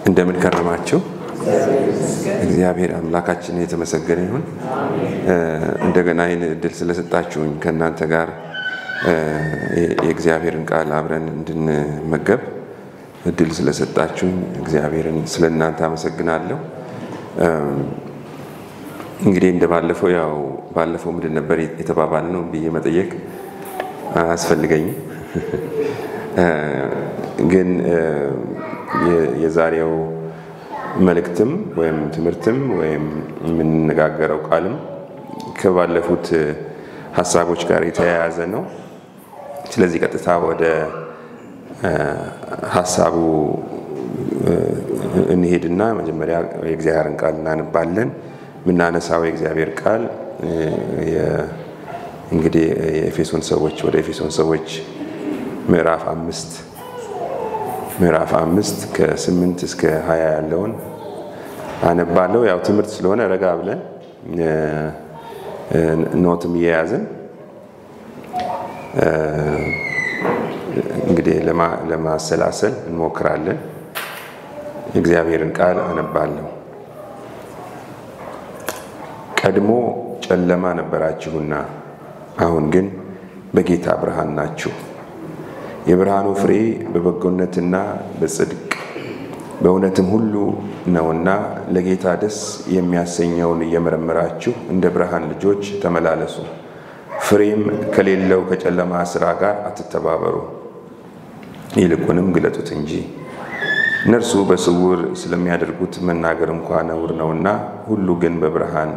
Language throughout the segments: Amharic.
እንደምን ከረማችሁ? እግዚአብሔር አምላካችን የተመሰገነ ይሁን። እንደገና ይህን እድል ስለሰጣችሁኝ ከእናንተ ጋር የእግዚአብሔርን ቃል አብረን እንድንመገብ እድል ስለሰጣችሁኝ እግዚአብሔርን ስለ እናንተ አመሰግናለሁ። እንግዲህ እንደ ባለፈው ያው ባለፈው ምንድን ነበር የተባባል ነው ብዬ መጠየቅ አያስፈልገኝም። ግን የዛሬው መልእክትም ወይም ትምህርትም ወይም የምንነጋገረው ቃልም ከባለፉት ሀሳቦች ጋር የተያያዘ ነው። ስለዚህ ቀጥታ ወደ ሀሳቡ እንሄድና መጀመሪያ የእግዚአብሔርን ቃል እናነባለን። የምናነሳው የእግዚአብሔር ቃል እንግዲህ የኤፌሶን ሰዎች ወደ ኤፌሶን ሰዎች ምዕራፍ አምስት ምዕራፍ አምስት ከስምንት እስከ ሀያ ያለውን አነባለሁ። ያው ትምህርት ስለሆነ ረጋ ብለን ኖትም እየያዝን እንግዲህ ለማሰላሰል እንሞክራለን። የእግዚአብሔርን ቃል አነባለሁ። ቀድሞ ጨለማ ነበራችሁና አሁን ግን በጌታ ብርሃን ናችሁ። የብርሃኑ ፍሬ በበጎነትና በጽድቅ በእውነትም ሁሉ ነውና ለጌታ ደስ የሚያሰኘውን እየመረመራችሁ እንደ ብርሃን ልጆች ተመላለሱ። ፍሬም ከሌለው ከጨለማ ሥራ ጋር አትተባበሩ፣ ይልቁንም ግለጡት እንጂ። እነርሱ በስውር ስለሚያደርጉት መናገር እንኳ ነውር ነውና፣ ሁሉ ግን በብርሃን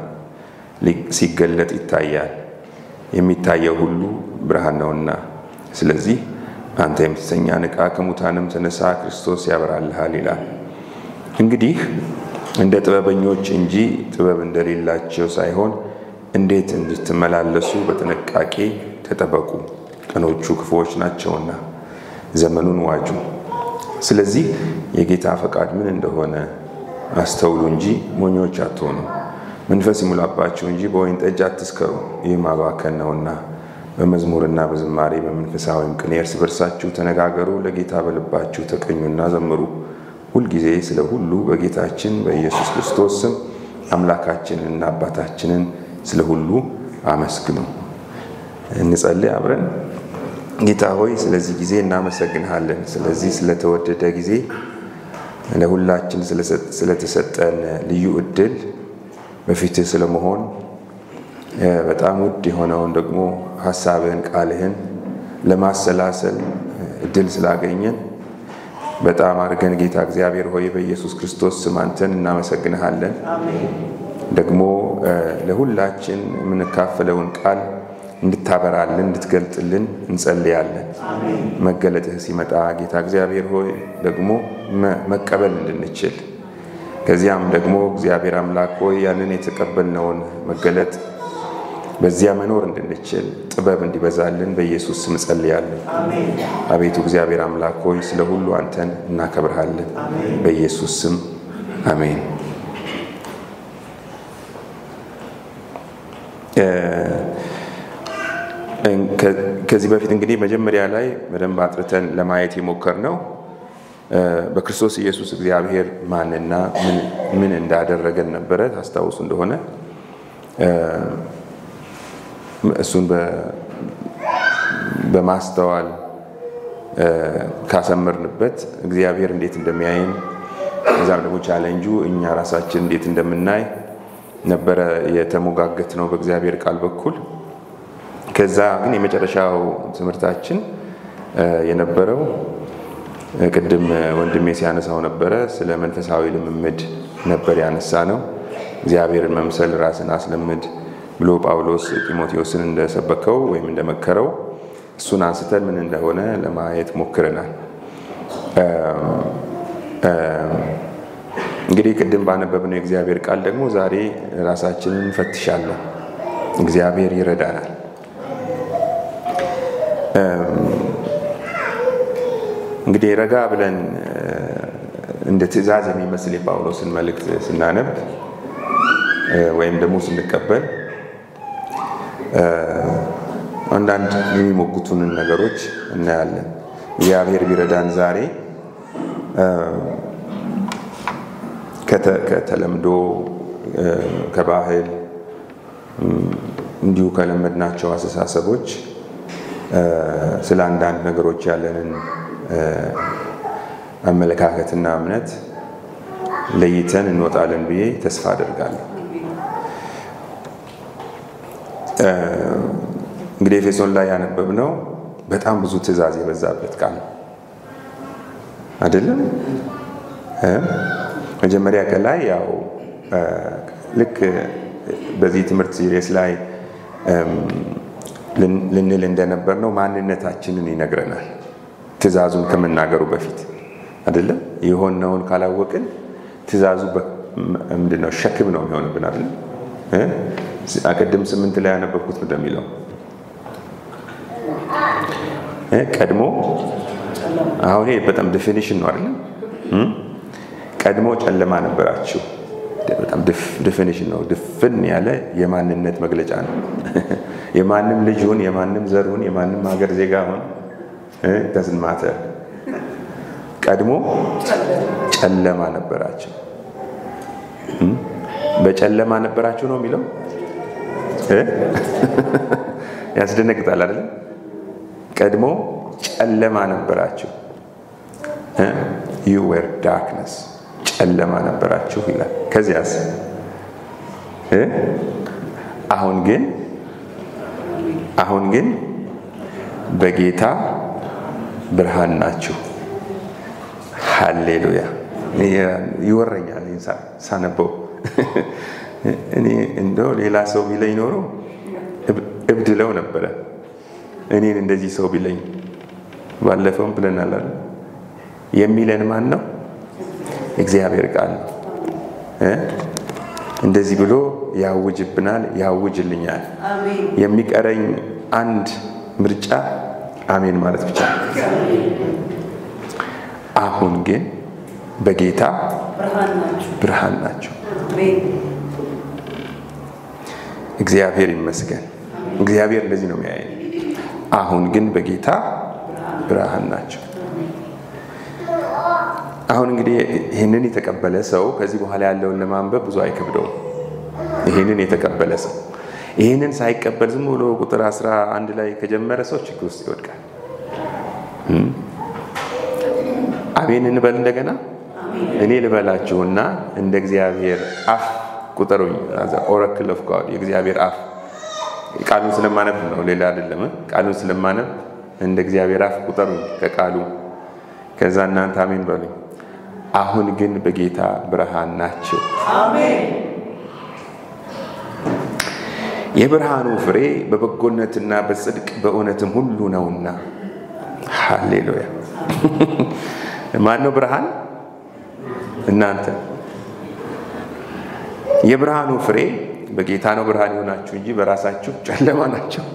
ሲገለጥ ይታያል። የሚታየው ሁሉ ብርሃን ነውና። ስለዚህ አንተ የምትተኛ ንቃ፣ ከሙታንም ተነሳ፣ ክርስቶስ ያበራልሃል ይላል። እንግዲህ እንደ ጥበበኞች እንጂ ጥበብ እንደሌላቸው ሳይሆን እንዴት እንድትመላለሱ በጥንቃቄ ተጠበቁ፣ ቀኖቹ ክፉዎች ናቸውና ዘመኑን ዋጁ። ስለዚህ የጌታ ፈቃድ ምን እንደሆነ አስተውሉ እንጂ ሞኞች አትሆኑ። መንፈስ ይሙላባችሁ እንጂ በወይን ጠጅ አትስከሩ፣ ይህ ማባከን ነውና። በመዝሙርና በዝማሬ በመንፈሳዊም ቅኔ እርስ በርሳችሁ ተነጋገሩ፣ ለጌታ በልባችሁ ተቀኙና ዘምሩ። ሁልጊዜ ስለ ሁሉ በጌታችን በኢየሱስ ክርስቶስ ስም አምላካችንንና አባታችንን ስለ ሁሉ አመስግኑ። እንጸልይ አብረን። ጌታ ሆይ ስለዚህ ጊዜ እናመሰግንሃለን። ስለዚህ ስለተወደደ ጊዜ ለሁላችን ስለተሰጠን ልዩ እድል በፊትህ ስለመሆን በጣም ውድ የሆነውን ደግሞ ሀሳብህን ቃልህን ለማሰላሰል እድል ስላገኘን በጣም አድርገን ጌታ እግዚአብሔር ሆይ በኢየሱስ ክርስቶስ ስም አንተን እናመሰግንሃለን። ደግሞ ለሁላችን የምንካፈለውን ቃል እንድታበራልን እንድትገልጥልን እንጸልያለን። መገለጥህ ሲመጣ ጌታ እግዚአብሔር ሆይ ደግሞ መቀበል እንድንችል ከዚያም ደግሞ እግዚአብሔር አምላክ ሆይ ያንን የተቀበልነውን መገለጥ በዚያ መኖር እንድንችል ጥበብ እንዲበዛልን በኢየሱስ ስም ጸልያለን። አቤቱ እግዚአብሔር አምላክ ሆይ ስለ ሁሉ አንተን እናከብርሃለን። በኢየሱስ ስም አሜን። ከዚህ በፊት እንግዲህ መጀመሪያ ላይ በደንብ አጥርተን ለማየት የሞከርነው በክርስቶስ ኢየሱስ እግዚአብሔር ማንና ምን እንዳደረገን ነበረ። ታስታውሱ እንደሆነ እሱን በማስተዋል ካሰመርንበት እግዚአብሔር እንዴት እንደሚያይን እዛም ደግሞ ቻለንጁ እኛ ራሳችን እንዴት እንደምናይ ነበረ የተሞጋገት ነው በእግዚአብሔር ቃል በኩል። ከዛ ግን የመጨረሻው ትምህርታችን የነበረው ቅድም ወንድሜ ሲያነሳው ነበረ ስለ መንፈሳዊ ልምምድ ነበር ያነሳ ነው። እግዚአብሔርን መምሰል ራስን አስለምድ ብሎ ጳውሎስ ጢሞቴዎስን እንደሰበከው ወይም እንደመከረው እሱን አንስተን ምን እንደሆነ ለማየት ሞክረናል። እንግዲህ ቅድም ባነበብነው የእግዚአብሔር ቃል ደግሞ ዛሬ ራሳችንን እንፈትሻለን። እግዚአብሔር ይረዳናል። እንግዲህ ረጋ ብለን እንደ ትእዛዝ የሚመስል የጳውሎስን መልእክት ስናነብ ወይም ደግሞ ስንቀበል አንዳንድ የሚሞግቱንን ነገሮች እናያለን። እግዚአብሔር ቢረዳን ዛሬ ከተለምዶ ከባህል እንዲሁ ከለመድናቸው አስተሳሰቦች ስለ አንዳንድ ነገሮች ያለንን አመለካከትና እምነት ለይተን እንወጣለን ብዬ ተስፋ አደርጋለሁ። እንግዲህ ኤፌሶን ላይ ያነበብነው በጣም ብዙ ትእዛዝ የበዛበት ቃል ነው አይደለም? መጀመሪያ ከላይ ያው ልክ በዚህ ትምህርት ሲሪየስ ላይ ልንል እንደነበር ነው ማንነታችንን ይነግረናል። ትእዛዙን ከመናገሩ በፊት አይደለም? የሆነውን ካላወቅን ትእዛዙ ምንድን ነው? ሸክም ነው የሚሆንብን አይደለም? ቅድም ስምንት ላይ ያነበብኩት እንደሚለው ቀድሞ አሁን ይሄ በጣም ዴፊኒሽን ነው አይደለም? ቀድሞ ጨለማ ነበራችሁ። በጣም ዴፊኒሽን ነው። ድፍን ያለ የማንነት መግለጫ ነው። የማንም ልጅ ሁን፣ የማንም ዘር ሁን፣ የማንም ሀገር ዜጋ ሁን ደዝን ማተር ቀድሞ ጨለማ ነበራቸው። በጨለማ ነበራቸው ነው የሚለው ያስደነግጣል አይደለም? ቀድሞ ጨለማ ነበራችሁ ዩ ዌር ዳርክነስ ጨለማ ነበራችሁ ይላል። ከዚያስ አሁን ግን አሁን ግን በጌታ ብርሃን ናችሁ። ሃሌሉያ ይወረኛል ሳነበው። እኔ እንደው ሌላ ሰው ቢለኝ ኖሮ እብድ ለው ነበረ። እኔን እንደዚህ ሰው ቢለኝ ባለፈውም ብለናል አይደል? የሚለን ማን ነው? እግዚአብሔር ቃል ነው። እንደዚህ ብሎ ያውጅብናል፣ ያውጅልኛል። የሚቀረኝ አንድ ምርጫ አሜን ማለት ብቻ ነው። አሁን ግን በጌታ ብርሃን ናቸው። እግዚአብሔር ይመስገን። እግዚአብሔር እንደዚህ ነው የሚያየን። አሁን ግን በጌታ ብርሃን ናቸው። አሁን እንግዲህ ይህንን የተቀበለ ሰው ከዚህ በኋላ ያለውን ለማንበብ ብዙ አይከብደውም። ይህንን የተቀበለ ሰው ይህንን ሳይቀበል ዝም ብሎ ቁጥር አስራ አንድ ላይ ከጀመረ ሰው ችግር ውስጥ ይወድቃል። አሜን እንበል እንደገና። እኔ ልበላችሁና እንደ እግዚአብሔር አፍ ቁጠሩኝ። ኦረክል ኦፍ ጋድ የእግዚአብሔር አፍ ቃሉን ስለማነብ ነው፣ ሌላ አይደለም። ቃሉን ስለማነብ እንደ እግዚአብሔር አፍ ቁጠሩኝ ከቃሉ ከዛ እናንተ አሜን በሉኝ። አሁን ግን በጌታ ብርሃን ናቸው። የብርሃኑ ፍሬ በበጎነትና በጽድቅ በእውነትም ሁሉ ነውና። ሃሌሉያ። ማን ነው ብርሃን? እናንተ። የብርሃኑ ፍሬ በጌታ ነው ብርሃን የሆናችሁ እንጂ በራሳችሁ ጨለማ ናቸው።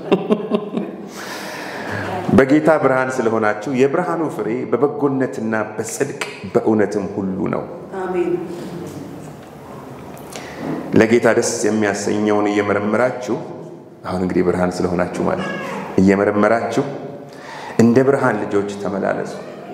በጌታ ብርሃን ስለሆናችሁ የብርሃኑ ፍሬ በበጎነትና በጽድቅ በእውነትም ሁሉ ነው። ለጌታ ደስ የሚያሰኘውን እየመረመራችሁ አሁን እንግዲህ ብርሃን ስለሆናችሁ ማለት ነው። እየመረመራችሁ እንደ ብርሃን ልጆች ተመላለሱ።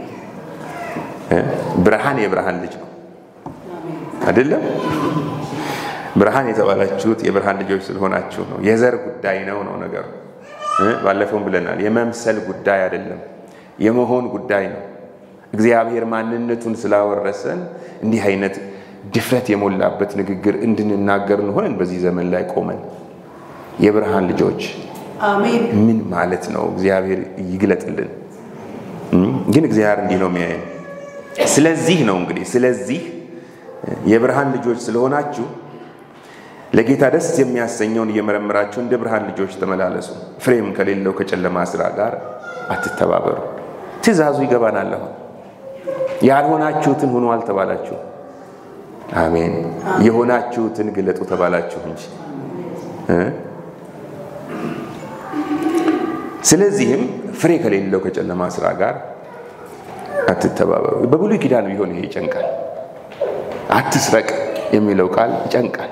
ብርሃን የብርሃን ልጅ ነው አይደለም? ብርሃን የተባላችሁት የብርሃን ልጆች ስለሆናችሁ ነው። የዘር ጉዳይ ነው ነው ነገሩ። ባለፈውም ብለናል። የመምሰል ጉዳይ አይደለም፣ የመሆን ጉዳይ ነው። እግዚአብሔር ማንነቱን ስላወረሰን እንዲህ አይነት ድፍረት የሞላበት ንግግር እንድንናገር እንሆንን በዚህ ዘመን ላይ ቆመን የብርሃን ልጆች ምን ማለት ነው? እግዚአብሔር ይግለጥልን። ግን እግዚአብሔር እንዲህ ነው የሚያየን። ስለዚህ ነው እንግዲህ ስለዚህ የብርሃን ልጆች ስለሆናችሁ ለጌታ ደስ የሚያሰኘውን እየመረመራችሁ እንደ ብርሃን ልጆች ተመላለሱ፣ ፍሬም ከሌለው ከጨለማ ስራ ጋር አትተባበሩ። ትእዛዙ ይገባናል። አሁን ያልሆናችሁትን ሁኑ አልተባላችሁ። አሜን። የሆናችሁትን ግለጡ ተባላችሁ እንጂ። ስለዚህም ፍሬ ከሌለው ከጨለማ ስራ ጋር አትተባበሩ። በብሉይ ኪዳን ቢሆን ይሄ ይጨንቃል። አትስረቅ የሚለው ቃል ይጨንቃል።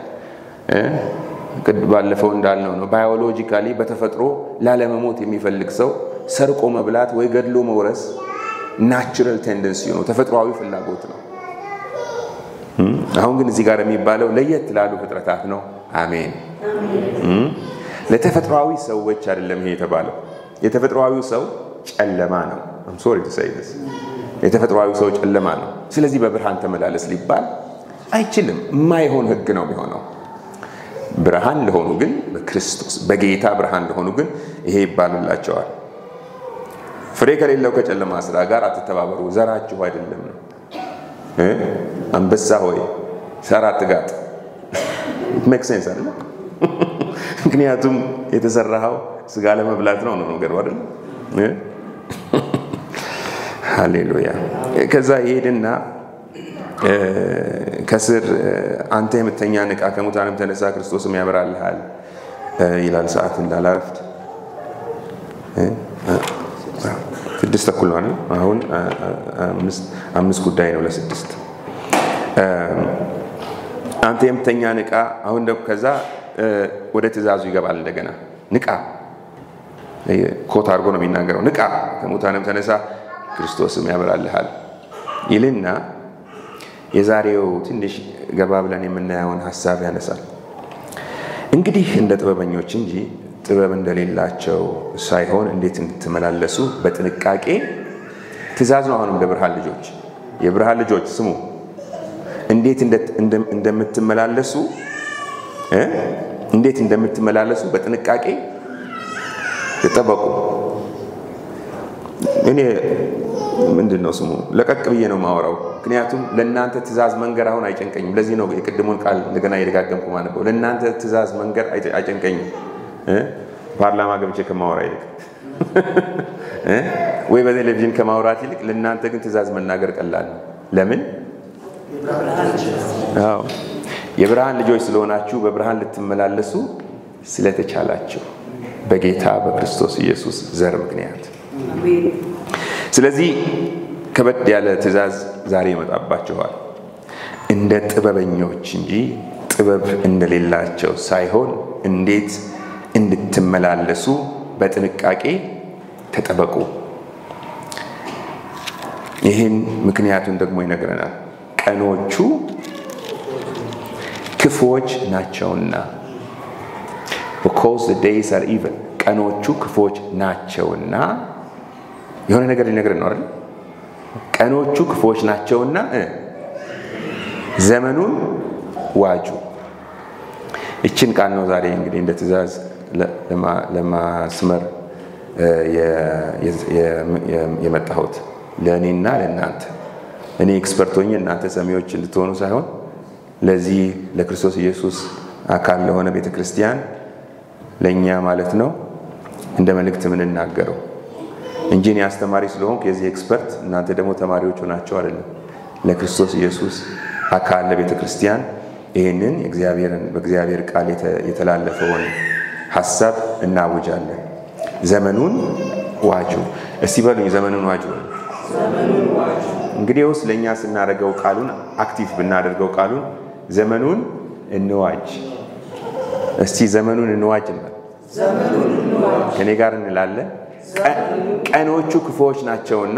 ባለፈው እንዳልነው ነው። ባዮሎጂካሊ በተፈጥሮ ላለመሞት የሚፈልግ ሰው ሰርቆ መብላት ወይ ገድሎ መውረስ ናቹራል ቴንደንሲ ነው፣ ተፈጥሯዊ ፍላጎት ነው። አሁን ግን እዚህ ጋር የሚባለው ለየት ላሉ ፍጥረታት ነው። አሜን። ለተፈጥሯዊ ሰዎች አይደለም ይሄ የተባለው። የተፈጥሯዊው ሰው ጨለማ ነው። ሶሪ ተሳይደስ የተፈጥሯዊ ሰው ጨለማ ነው። ስለዚህ በብርሃን ተመላለስ ሊባል አይችልም። የማይሆን ህግ ነው የሚሆነው። ብርሃን ለሆኑ ግን በክርስቶስ በጌታ ብርሃን ለሆኑ ግን ይሄ ይባልላቸዋል። ፍሬ ከሌለው ከጨለማ ስራ ጋር አትተባበሩ፣ ዘራችሁ አይደለም ነው። አንበሳ ሆይ ሰራ አትጋጥ። ሜክ ሴንስ አለ። ምክንያቱም የተሰራኸው ስጋ ለመብላት ነው ነው ነገሩ አይደል? ሃሌሉያ። ከዛ ይሄድና ከስር አንተ የምተኛ ንቃ፣ ከሙታንም ተነሳ፣ ክርስቶስም ያበራልሃል ይላል። ሰዓት እንዳላረፍድ ስድስት ተኩል ነው። አሁን አምስት ጉዳይ ነው ለስድስት አንተ የምተኛ ንቃ። አሁን ደግሞ ከዛ ወደ ትእዛዙ ይገባል እንደገና ንቃ። ኮት አድርጎ ነው የሚናገረው። ንቃ ከሙታንም ተነሳ ክርስቶስም ያበራልሃል ይልና የዛሬው ትንሽ ገባ ብለን የምናየውን ሀሳብ ያነሳል። እንግዲህ እንደ ጥበበኞች እንጂ ጥበብ እንደሌላቸው ሳይሆን እንዴት እንድትመላለሱ በጥንቃቄ ትእዛዝ ነው። አሁንም ለብርሃን ልጆች የብርሃን ልጆች ስሙ፣ እንዴት እንደምትመላለሱ እንዴት እንደምትመላለሱ በጥንቃቄ ተጠበቁ። እኔ ምንድን ነው ስሙ ለቀቅ ብዬ ነው ማወራው። ምክንያቱም ለእናንተ ትእዛዝ መንገር አሁን አይጨንቀኝም። ለዚህ ነው የቅድሙን ቃል እንደገና የደጋገምኩ ማነበው። ለእናንተ ትእዛዝ መንገር አይጨንቀኝም ፓርላማ ገብቼ ከማወራ ይልቅ ወይ በቴሌቪዥን ከማውራት ይልቅ ለእናንተ ግን ትእዛዝ መናገር ቀላል ነው። ለምን? አዎ የብርሃን ልጆች ስለሆናችሁ በብርሃን ልትመላለሱ ስለተቻላችሁ በጌታ በክርስቶስ ኢየሱስ ዘር ምክንያት። ስለዚህ ከበድ ያለ ትእዛዝ ዛሬ ይመጣባችኋል። እንደ ጥበበኞች እንጂ ጥበብ እንደሌላቸው ሳይሆን እንዴት እንድትመላለሱ በጥንቃቄ ተጠበቁ። ይህን ምክንያቱን ደግሞ ይነግረናል። ቀኖቹ ክፉዎች ናቸውና because the days are evil ቀኖቹ ክፉዎች ናቸውና የሆነ ነገር ሊነግረን ነው አይደል? ቀኖቹ ክፉዎች ናቸውና ዘመኑን ዋጁ። ይችን ቃል ነው ዛሬ እንግዲህ እንደ ትእዛዝ ለማስመር የመጣሁት ለእኔና ለእናንተ እኔ ኤክስፐርት ሆኜ እናንተ ሰሚዎች እንድትሆኑ ሳይሆን ለዚህ ለክርስቶስ ኢየሱስ አካል ለሆነ ቤተ ክርስቲያን ለእኛ ማለት ነው እንደ መልእክት የምንናገረው እንጂ እኔ አስተማሪ ስለሆንኩ የዚህ ኤክስፐርት እናንተ ደግሞ ተማሪዎቹ ናቸው አይደለም። ለክርስቶስ ኢየሱስ አካል ለቤተ ክርስቲያን ይህንን በእግዚአብሔር ቃል የተላለፈውን ሀሳብ እናውጃለን። ዘመኑን ዋጁ። እስቲ በሉኝ ዘመኑን ዋጁ። እንግዲህ ውስጥ ለእኛ ስናደርገው ቃሉን አክቲቭ ብናደርገው ቃሉን ዘመኑን እንዋጅ። እስቲ ዘመኑን እንዋጅ እንበል። ከእኔ ጋር እንላለን። ቀኖቹ ክፉዎች ናቸውና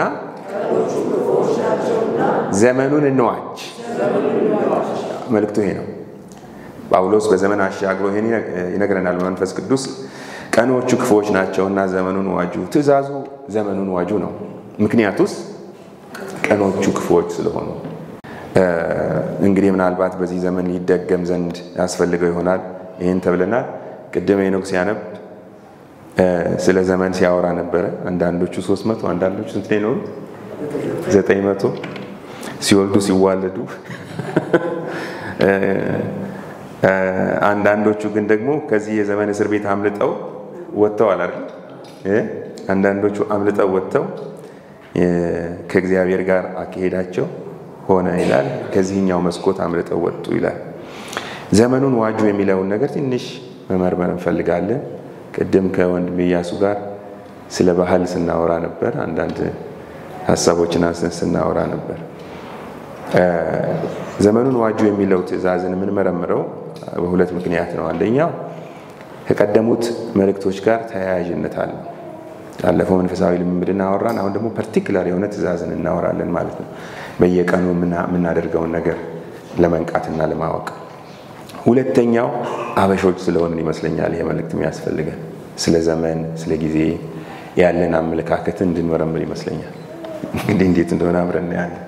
ዘመኑን እንዋጅ። መልእክቱ ይሄ ነው። ጳውሎስ በዘመን አሻግሮ ይሄን ይነግረናል በመንፈስ ቅዱስ። ቀኖቹ ክፉዎች ናቸውና ዘመኑን ዋጁ። ትእዛዙ ዘመኑን ዋጁ ነው። ምክንያቱስ ቀኖቹ ክፉዎች ስለሆኑ። እንግዲህ ምናልባት በዚህ ዘመን ይደገም ዘንድ ያስፈልገው ይሆናል። ይህን ተብለናል። ቅድም ሄኖክ ሲያነብ ስለ ዘመን ሲያወራ ነበረ። አንዳንዶቹ ሶስት መቶ አንዳንዶቹ ስንት ነው የኖሩት? ዘጠኝ መቶ ሲወልዱ ሲዋለዱ አንዳንዶቹ ግን ደግሞ ከዚህ የዘመን እስር ቤት አምልጠው ወጥተዋል አይደል? አንዳንዶቹ አምልጠው ወጥተው ከእግዚአብሔር ጋር አካሄዳቸው ሆነ ይላል። ከዚህኛው መስኮት አምልጠው ወጡ ይላል። ዘመኑን ዋጁ የሚለውን ነገር ትንሽ መመርመር እንፈልጋለን። ቅድም ከወንድም ኢያሱ ጋር ስለ ባህል ስናወራ ነበር። አንዳንድ ሀሳቦችን አንስተን ስናወራ ነበር። ዘመኑን ዋጁ የሚለው ትእዛዝን የምንመረምረው በሁለት ምክንያት ነው። አንደኛው ከቀደሙት መልእክቶች ጋር ተያያዥነት አለው። ያለፈው መንፈሳዊ ልምምድ እናወራን። አሁን ደግሞ ፐርቲኩላር የሆነ ትእዛዝን እናወራለን ማለት ነው። በየቀኑ የምናደርገውን ነገር ለመንቃትና ለማወቅ። ሁለተኛው አበሾች ስለሆንን ይመስለኛል ይሄ መልእክት የሚያስፈልገን ስለ ዘመን፣ ስለ ጊዜ ያለን አመለካከት እንድንመረምር ይመስለኛል። እንግዲህ እንዴት እንደሆነ አብረን ያለን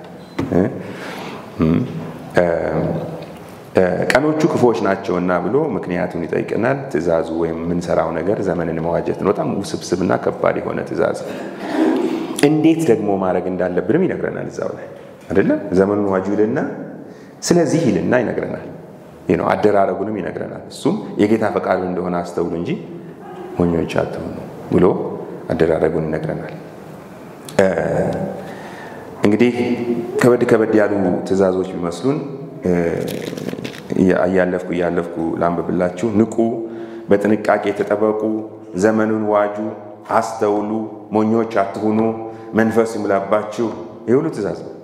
ቀኖቹ ክፉዎች ናቸውና ብሎ ምክንያቱን ይጠይቀናል። ትእዛዙ ወይም የምንሰራው ነገር ዘመንን መዋጀት ነው። በጣም ውስብስብና ከባድ የሆነ ትእዛዝ። እንዴት ደግሞ ማድረግ እንዳለብንም ይነግረናል እዛው ላይ አይደለም። ዘመኑን ዋጁ ይልና ስለዚህ ይልና ይነግረናል። ነው አደራረጉንም ይነግረናል። እሱም የጌታ ፈቃዱ እንደሆነ አስተውሉ እንጂ ሞኞች አትሁኑ ብሎ አደራረጉን ይነግረናል። እንግዲህ ከበድ ከበድ ያሉ ትእዛዞች ቢመስሉን እያለፍኩ እያለፍኩ ላንብብላችሁ። ንቁ፣ በጥንቃቄ ተጠበቁ፣ ዘመኑን ዋጁ፣ አስተውሉ፣ ሞኞች አትሁኑ፣ መንፈስ ይሙላባችሁ። ይህ ሁሉ ትእዛዝ ነው።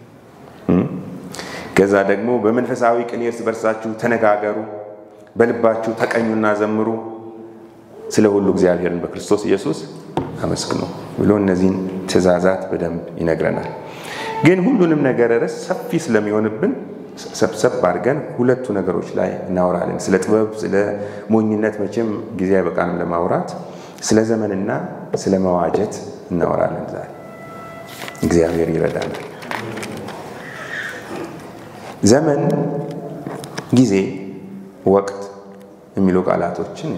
ከዛ ደግሞ በመንፈሳዊ ቅኔ እርስ በርሳችሁ ተነጋገሩ፣ በልባችሁ ተቀኙና ዘምሩ፣ ስለ ሁሉ እግዚአብሔርን በክርስቶስ ኢየሱስ አመስግኑ ብሎ እነዚህን ትእዛዛት በደንብ ይነግረናል። ግን ሁሉንም ነገር ርዕስ ሰፊ ስለሚሆንብን ሰብሰብ አድርገን ሁለቱ ነገሮች ላይ እናወራለን። ስለ ጥበብ፣ ስለ ሞኝነት መቼም ጊዜ አይበቃንም ለማውራት። ስለ ዘመንና ስለ መዋጀት እናወራለን ዛሬ። እግዚአብሔር ይረዳናል። ዘመን፣ ጊዜ፣ ወቅት የሚሉ ቃላቶችን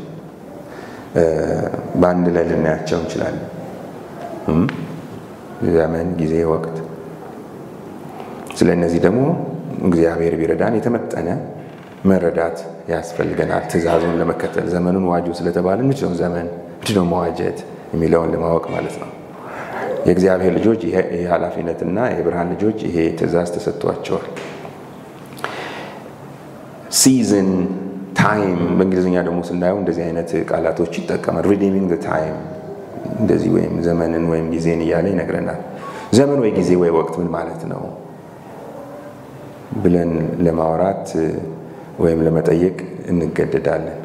በአንድ ላይ ልናያቸው እንችላለን። ዘመን፣ ጊዜ፣ ወቅት። ስለ እነዚህ ደግሞ እግዚአብሔር ቢረዳን የተመጠነ መረዳት ያስፈልገናል። ትእዛዙን ለመከተል ዘመኑን ዋጁ ስለተባለ ምንድን ነው ዘመን፣ ምንድን ነው መዋጀት የሚለውን ለማወቅ ማለት ነው። የእግዚአብሔር ልጆች ይሄ ኃላፊነትና የብርሃን ልጆች ይሄ ትእዛዝ ተሰጥቷቸዋል። ሲዝን ታይም በእንግሊዝኛ ደግሞ ስናየው እንደዚህ አይነት ቃላቶች ይጠቀማል። ሪዲሚንግ ታይም እንደዚህ ወይም ዘመንን ወይም ጊዜን እያለ ይነግረናል። ዘመን ወይ ጊዜ ወይ ወቅት ምን ማለት ነው ብለን ለማውራት ወይም ለመጠየቅ እንገደዳለን።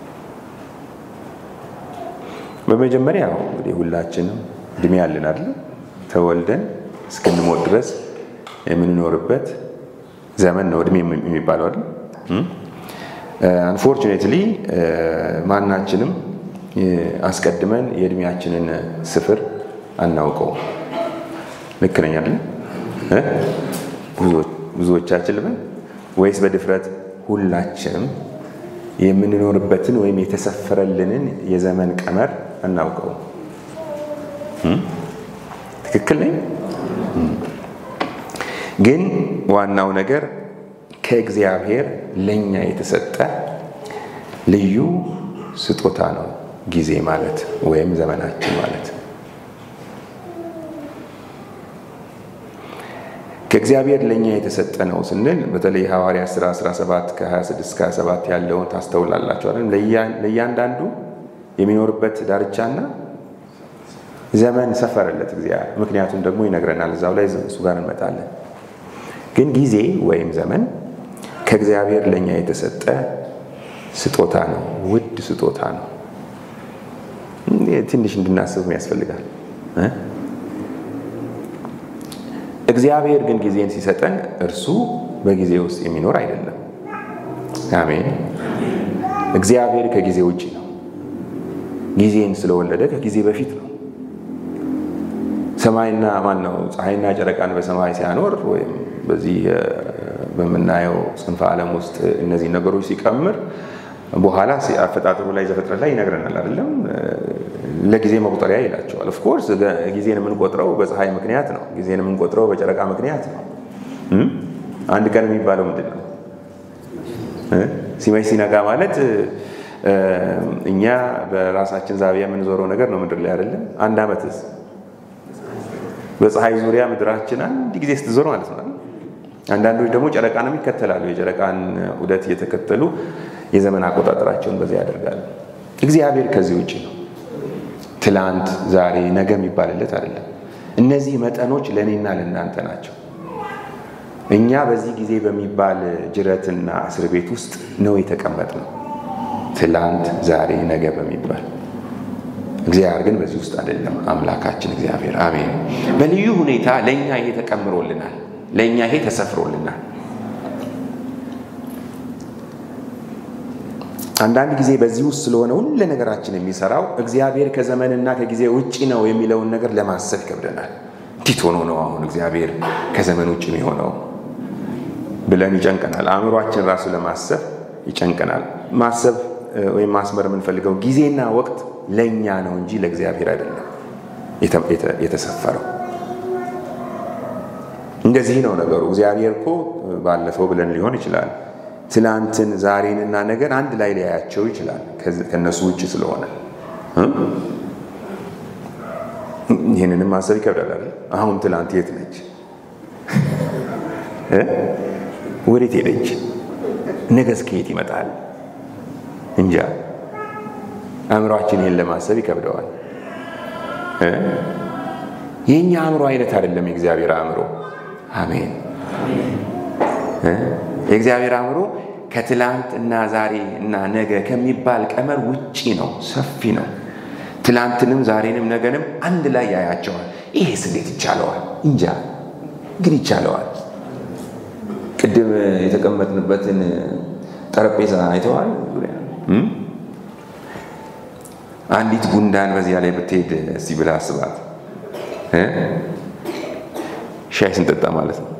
በመጀመሪያ እንግዲህ ሁላችንም እድሜ ያለን አይደል? ተወልደን እስክንሞት ድረስ የምንኖርበት ዘመን ነው እድሜ የሚባለው አይደል? አንፎርቹኔትሊ ማናችንም አስቀድመን የእድሜያችንን ስፍር አናውቀው። ልክ ነኝ አይደል? ብዙዎቻችን ልበል ወይስ በድፍረት ሁላችንም የምንኖርበትን ወይም የተሰፈረልንን የዘመን ቀመር አናውቀው? ትክክል ነኝ። ግን ዋናው ነገር ከእግዚአብሔር ለእኛ የተሰጠ ልዩ ስጦታ ነው ጊዜ ማለት ወይም ዘመናችን ማለት። ከእግዚአብሔር ለእኛ የተሰጠ ነው ስንል በተለይ ሐዋርያ ሥራ 17 ከ26 እስከ 27 ያለውን ታስተውላላችኋለን። ለእያንዳንዱ የሚኖርበት ዳርቻና ዘመን ሰፈረለት እግዚአብሔር። ምክንያቱም ደግሞ ይነግረናል እዛው ላይ እሱ ጋር እንመጣለን። ግን ጊዜ ወይም ዘመን ከእግዚአብሔር ለእኛ የተሰጠ ስጦታ ነው፣ ውድ ስጦታ ነው። ትንሽ እንድናስብ ያስፈልጋል። እግዚአብሔር ግን ጊዜን ሲሰጠን እርሱ በጊዜ ውስጥ የሚኖር አይደለም። አሜን። እግዚአብሔር ከጊዜ ውጭ ነው። ጊዜን ስለወለደ ከጊዜ በፊት ነው። ሰማይና ማን ነው ፀሐይና ጨረቃን በሰማይ ሲያኖር ወይም በዚህ በምናየው ጽንፈ ዓለም ውስጥ እነዚህ ነገሮች ሲቀምር በኋላ አፈጣጠሩ ላይ ዘፍጥረት ላይ ይነግረናል አይደለም። ለጊዜ መቁጠሪያ ይላቸዋል። ኦፍኮርስ ጊዜን የምንቆጥረው በፀሐይ ምክንያት ነው። ጊዜን የምንቆጥረው በጨረቃ ምክንያት ነው። አንድ ቀን የሚባለው ምንድን ነው? ሲመሽ ሲነጋ ማለት እኛ በራሳችን ዛቢያ የምንዞረው ነገር ነው ምድር ላይ አይደለም። አንድ ዓመትስ በፀሐይ ዙሪያ ምድራችን አንድ ጊዜ ስትዞር ማለት ነው። አንዳንዶች ደግሞ ጨረቃንም ይከተላሉ። የጨረቃን ዑደት እየተከተሉ የዘመን አቆጣጠራቸውን በዚያ ያደርጋሉ። እግዚአብሔር ከዚህ ውጭ ነው። ትላንት፣ ዛሬ፣ ነገ የሚባልለት አይደለም። እነዚህ መጠኖች ለእኔና ለእናንተ ናቸው። እኛ በዚህ ጊዜ በሚባል ጅረትና እስር ቤት ውስጥ ነው የተቀመጥነው። ትላንት፣ ዛሬ፣ ነገ በሚባል እግዚአብሔር ግን በዚህ ውስጥ አይደለም። አምላካችን እግዚአብሔር አሜን። በልዩ ሁኔታ ለእኛ ይሄ ተቀምሮልናል። ለእኛ ይሄ ተሰፍሮልናል። አንዳንድ ጊዜ በዚህ ውስጥ ስለሆነ ሁሉ ነገራችን የሚሰራው እግዚአብሔር ከዘመንና ከጊዜ ውጭ ነው የሚለውን ነገር ለማሰብ ይከብደናል። እንዴት ሆኖ ነው አሁን እግዚአብሔር ከዘመን ውጭ የሚሆነው ብለን ይጨንቀናል። አእምሯችን ራሱ ለማሰብ ይጨንቀናል። ማሰብ ወይም ማስመር የምንፈልገው ጊዜና ወቅት ለእኛ ነው እንጂ ለእግዚአብሔር አይደለም የተሰፈረው። እንደዚህ ነው ነገሩ። እግዚአብሔር እኮ ባለፈው ብለን ሊሆን ይችላል ትላንትን ዛሬንና ነገር አንድ ላይ ሊያያቸው ይችላል ከነሱ ውጭ ስለሆነ ይህንንም ማሰብ ይከብዳል። አሁን ትላንት የት ነች? ወዴት ሄደች? ነገስ ከየት ይመጣል? እንጃ። አእምሯችን ይህን ለማሰብ ይከብደዋል። የእኛ አእምሮ አይነት አይደለም የእግዚአብሔር አእምሮ። አሜን። የእግዚአብሔር አእምሮ ከትላንት እና ዛሬ እና ነገ ከሚባል ቀመር ውጪ ነው፣ ሰፊ ነው። ትላንትንም ዛሬንም ነገንም አንድ ላይ ያያቸዋል። ይሄስ እንዴት ይቻለዋል? እንጃ፣ ግን ይቻለዋል። ቅድም የተቀመጥንበትን ጠረጴዛ አይተዋል። አንዲት ጉንዳን በዚያ ላይ ብትሄድ እስቲ ብላ አስባት። ሻይ ስንጠጣ ማለት ነው።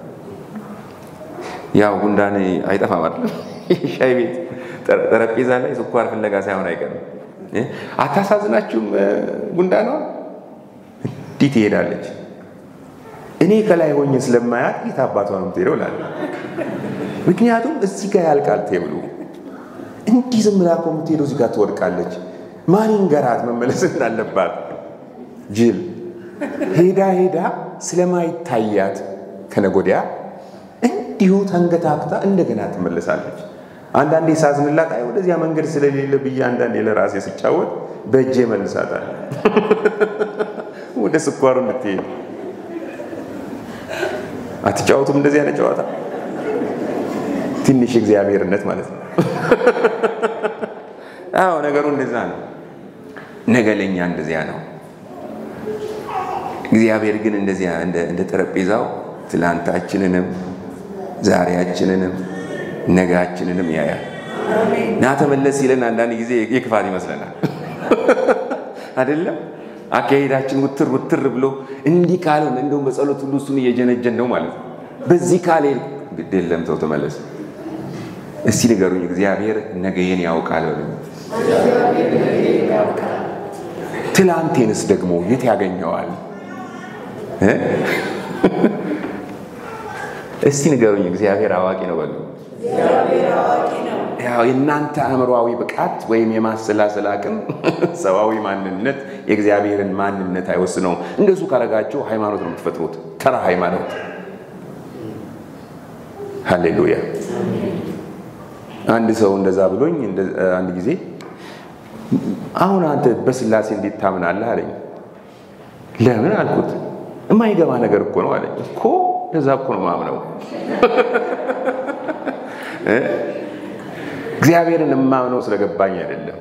ያው ጉንዳን አይጠፋም አይደለም። ሻይ ቤት ጠረጴዛ ላይ ስኳር ፍለጋ ሳይሆን አይቀርም። አታሳዝናችሁም? ጉንዳኗ እንዲህ ትሄዳለች። እኔ ከላይ ሆኜ ስለማያት የት አባቷ ነው የምትሄደው እላለሁ። ምክንያቱም እዚህ ጋር ያልቃል ቴብሉ። እንዲህ ዝም ብላ እኮ የምትሄደው እዚህ ጋር ትወድቃለች። ማን ይንገራት መመለስ እንዳለባት? ጅል ሄዳ ሄዳ ስለማይታያት ከነጎዲያ እንዲሁ ተንገታክታ እንደገና ትመለሳለች። አንዳንዴ ሳዝንላት አይ ወደዚያ መንገድ ስለሌለ ብዬ አንዳንዴ ለራሴ ስጫወት በእጄ መልሳታል ወደ ስኳሩ እንድትሄድ። አትጫወቱም እንደዚህ አይነት ጨዋታ? ትንሽ እግዚአብሔርነት ማለት ነው። አዎ ነገሩ እንደዛ ነው። ነገ ለእኛ እንደዚያ ነው። እግዚአብሔር ግን እንደዚያ እንደ ጠረጴዛው ትላንታችንንም ዛሬያችንንም ነጋችንንም ያያል። ና ተመለስ ሲለን አንዳንድ ጊዜ የክፋት ይመስለናል አይደለም። አካሄዳችን ውትር ውትር ብሎ እንዲህ ካልሆነ እንደውም በጸሎት ሁሉ እሱን እየጀነጀን ነው ማለት ነው። በዚህ ካል ግድ የለም ሰው ተመለስ። እስቲ ንገሩኝ፣ እግዚአብሔር ነገዬን ያውቃል በሉኝ። ትላንቴንስ ደግሞ የት ያገኘዋል? እስቲ ንገሩኝ፣ እግዚአብሔር አዋቂ ነው በሉ። ያው የእናንተ አእምሯዊ ብቃት ወይም የማሰላሰል አቅም ሰዋዊ ማንነት የእግዚአብሔርን ማንነት አይወስነውም። እንደሱ ካረጋችሁ ሃይማኖት ነው የምትፈጥሩት፣ ተራ ሃይማኖት። ሃሌሉያ። አንድ ሰው እንደዛ ብሎኝ አንድ ጊዜ አሁን አንተ በስላሴ እንዴት ታምናለህ አለኝ። ለምን አልኩት። የማይገባ ነገር እኮ ነው አለኝ። እኮ እንደዛ እኮ ነው ማምነው እግዚአብሔርን የማምነው ስለገባኝ አይደለም።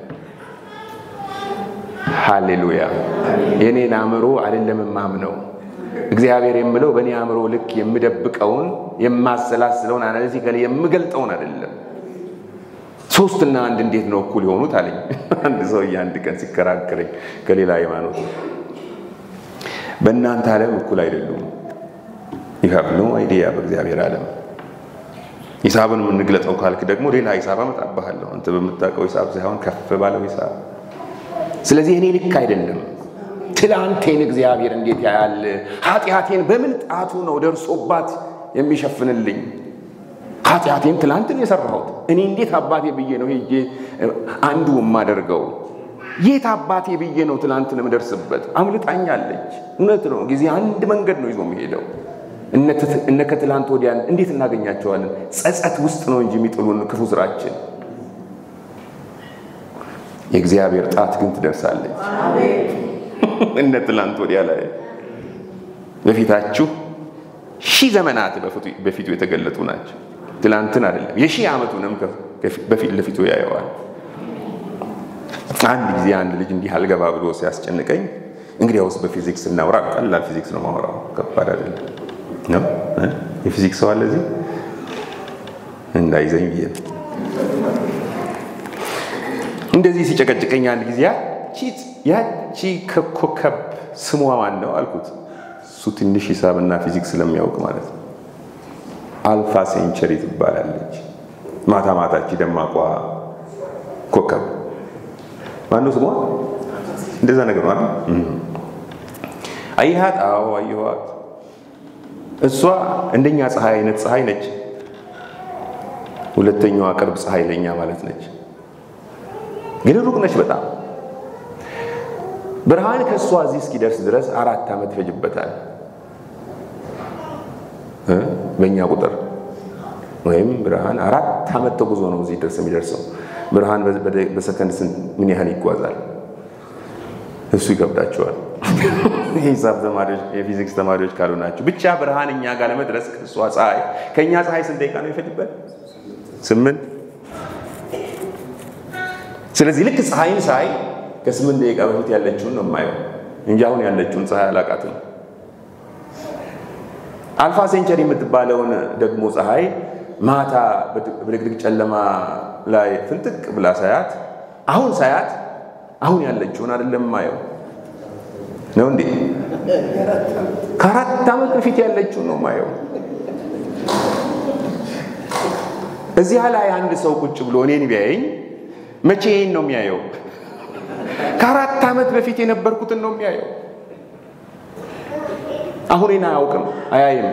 ሃሌሉያ። የኔን አእምሮ አይደለም የማምነው እግዚአብሔር የምለው በእኔ አእምሮ ልክ የምደብቀውን የማሰላስለውን አናሊቲካሊ የምገልጠውን አይደለም። ሶስትና አንድ እንዴት ነው እኩል የሆኑት አለኝ አንድ ሰውዬ አንድ ቀን ሲከራከረኝ ከሌላ ሃይማኖት በእናንተ ዓለም እኩል አይደሉም። ይሀብ ነው አይዲያ በእግዚአብሔር ዓለም ሂሳብን የምንግለጠው ካልክ ደግሞ ሌላ ሂሳብ አመጣብሃለሁ። አንተ በምታውቀው ሂሳብ ሳይሆን ከፍ ባለው ሂሳብ። ስለዚህ እኔ ልክ አይደለም። ትላንቴን እግዚአብሔር እንዴት ያያል? ኃጢአቴን በምን ጣቱ ነው ደርሶባት የሚሸፍንልኝ? ኃጢአቴን ትላንትን የሰራሁት እኔ እንዴት አባቴ ብዬ ነው ሄጄ አንዱ የማደርገው? የት አባቴ ብዬ ነው ትላንትን የምደርስበት? አምልጣኛለች። እውነት ነው። ጊዜ አንድ መንገድ ነው ይዞ የሚሄደው እነ ከትላንት ወዲያን እንዴት እናገኛቸዋለን? ጸጸት ውስጥ ነው እንጂ የሚጥሉን ክፉ ስራችን። የእግዚአብሔር ጣት ግን ትደርሳለች። እነ ትላንት ወዲያ ላይ በፊታችሁ ሺህ ዘመናት በፊቱ የተገለጡ ናቸው። ትላንትን አይደለም የሺህ ዓመቱንም በፊት ለፊቱ ያየዋል። አንድ ጊዜ አንድ ልጅ እንዲህ አልገባ ብሎ ሲያስጨንቀኝ፣ እንግዲያውስ በፊዚክስ እናውራ። ቀላል ፊዚክስ ነው ማውራው፣ ከባድ አይደለም ነው የፊዚክስ ሰው አለ እዚህ እንዳይዘኝ ብዬ ነው። እንደዚህ ሲጨቀጭቀኝ አንድ ጊዜ ያቺ ከኮከብ ስሟ ማን ነው አልኩት። እሱ ትንሽ ሂሳብና ፊዚክስ ስለሚያውቅ ማለት ነው። አልፋ ሴንቸሪ ትባላለች። ማታ ማታች ደማቋ ኮከብ ማነው ስሟ? እንደዛ ነገር ማለት አየሃት? አዎ አየኋት። እሷ እንደኛ ፀሐይ አይነት ፀሐይ ነች። ሁለተኛዋ ቅርብ ፀሐይ ለኛ ማለት ነች። ግን ሩቅ ነች በጣም። ብርሃን ከእሷ እዚህ እስኪደርስ ድረስ አራት ዓመት ይፈጅበታል በእኛ ቁጥር ወይም ብርሃን አራት ዓመት ተጉዞ ነው እዚህ ድረስ የሚደርሰው። ብርሃን በሰከንድ ስንት ምን ያህል ይጓዛል? እሱ ይከብዳቸዋል። የሂሳብ ተማሪዎች የፊዚክስ ተማሪዎች ካሉ ናቸው። ብቻ ብርሃን እኛ ጋር ለመድረስ ከእሷ ፀሐይ ከእኛ ፀሐይ ስንት ደቂቃ ነው የሚፈጅበት? ስምንት። ስለዚህ ልክ ፀሐይን ሳይ ከስምንት ደቂቃ በፊት ያለችውን ነው የማየው እንጂ አሁን ያለችውን ፀሐይ አላቃትም። አልፋ ሴንቸሪ የምትባለውን ደግሞ ፀሐይ ማታ በድቅድቅ ጨለማ ላይ ፍንጥቅ ብላ ሳያት አሁን ሳያት አሁን ያለችውን አይደለም ማየው ነው እንዴ? ከአራት ዓመት በፊት ያለችውን ነው ማየው። እዚያ ላይ አንድ ሰው ቁጭ ብሎ እኔን ቢያየኝ መቼ ይህን ነው የሚያየው? ከአራት ዓመት በፊት የነበርኩትን ነው የሚያየው። አሁኔን አያውቅም፣ አያይም።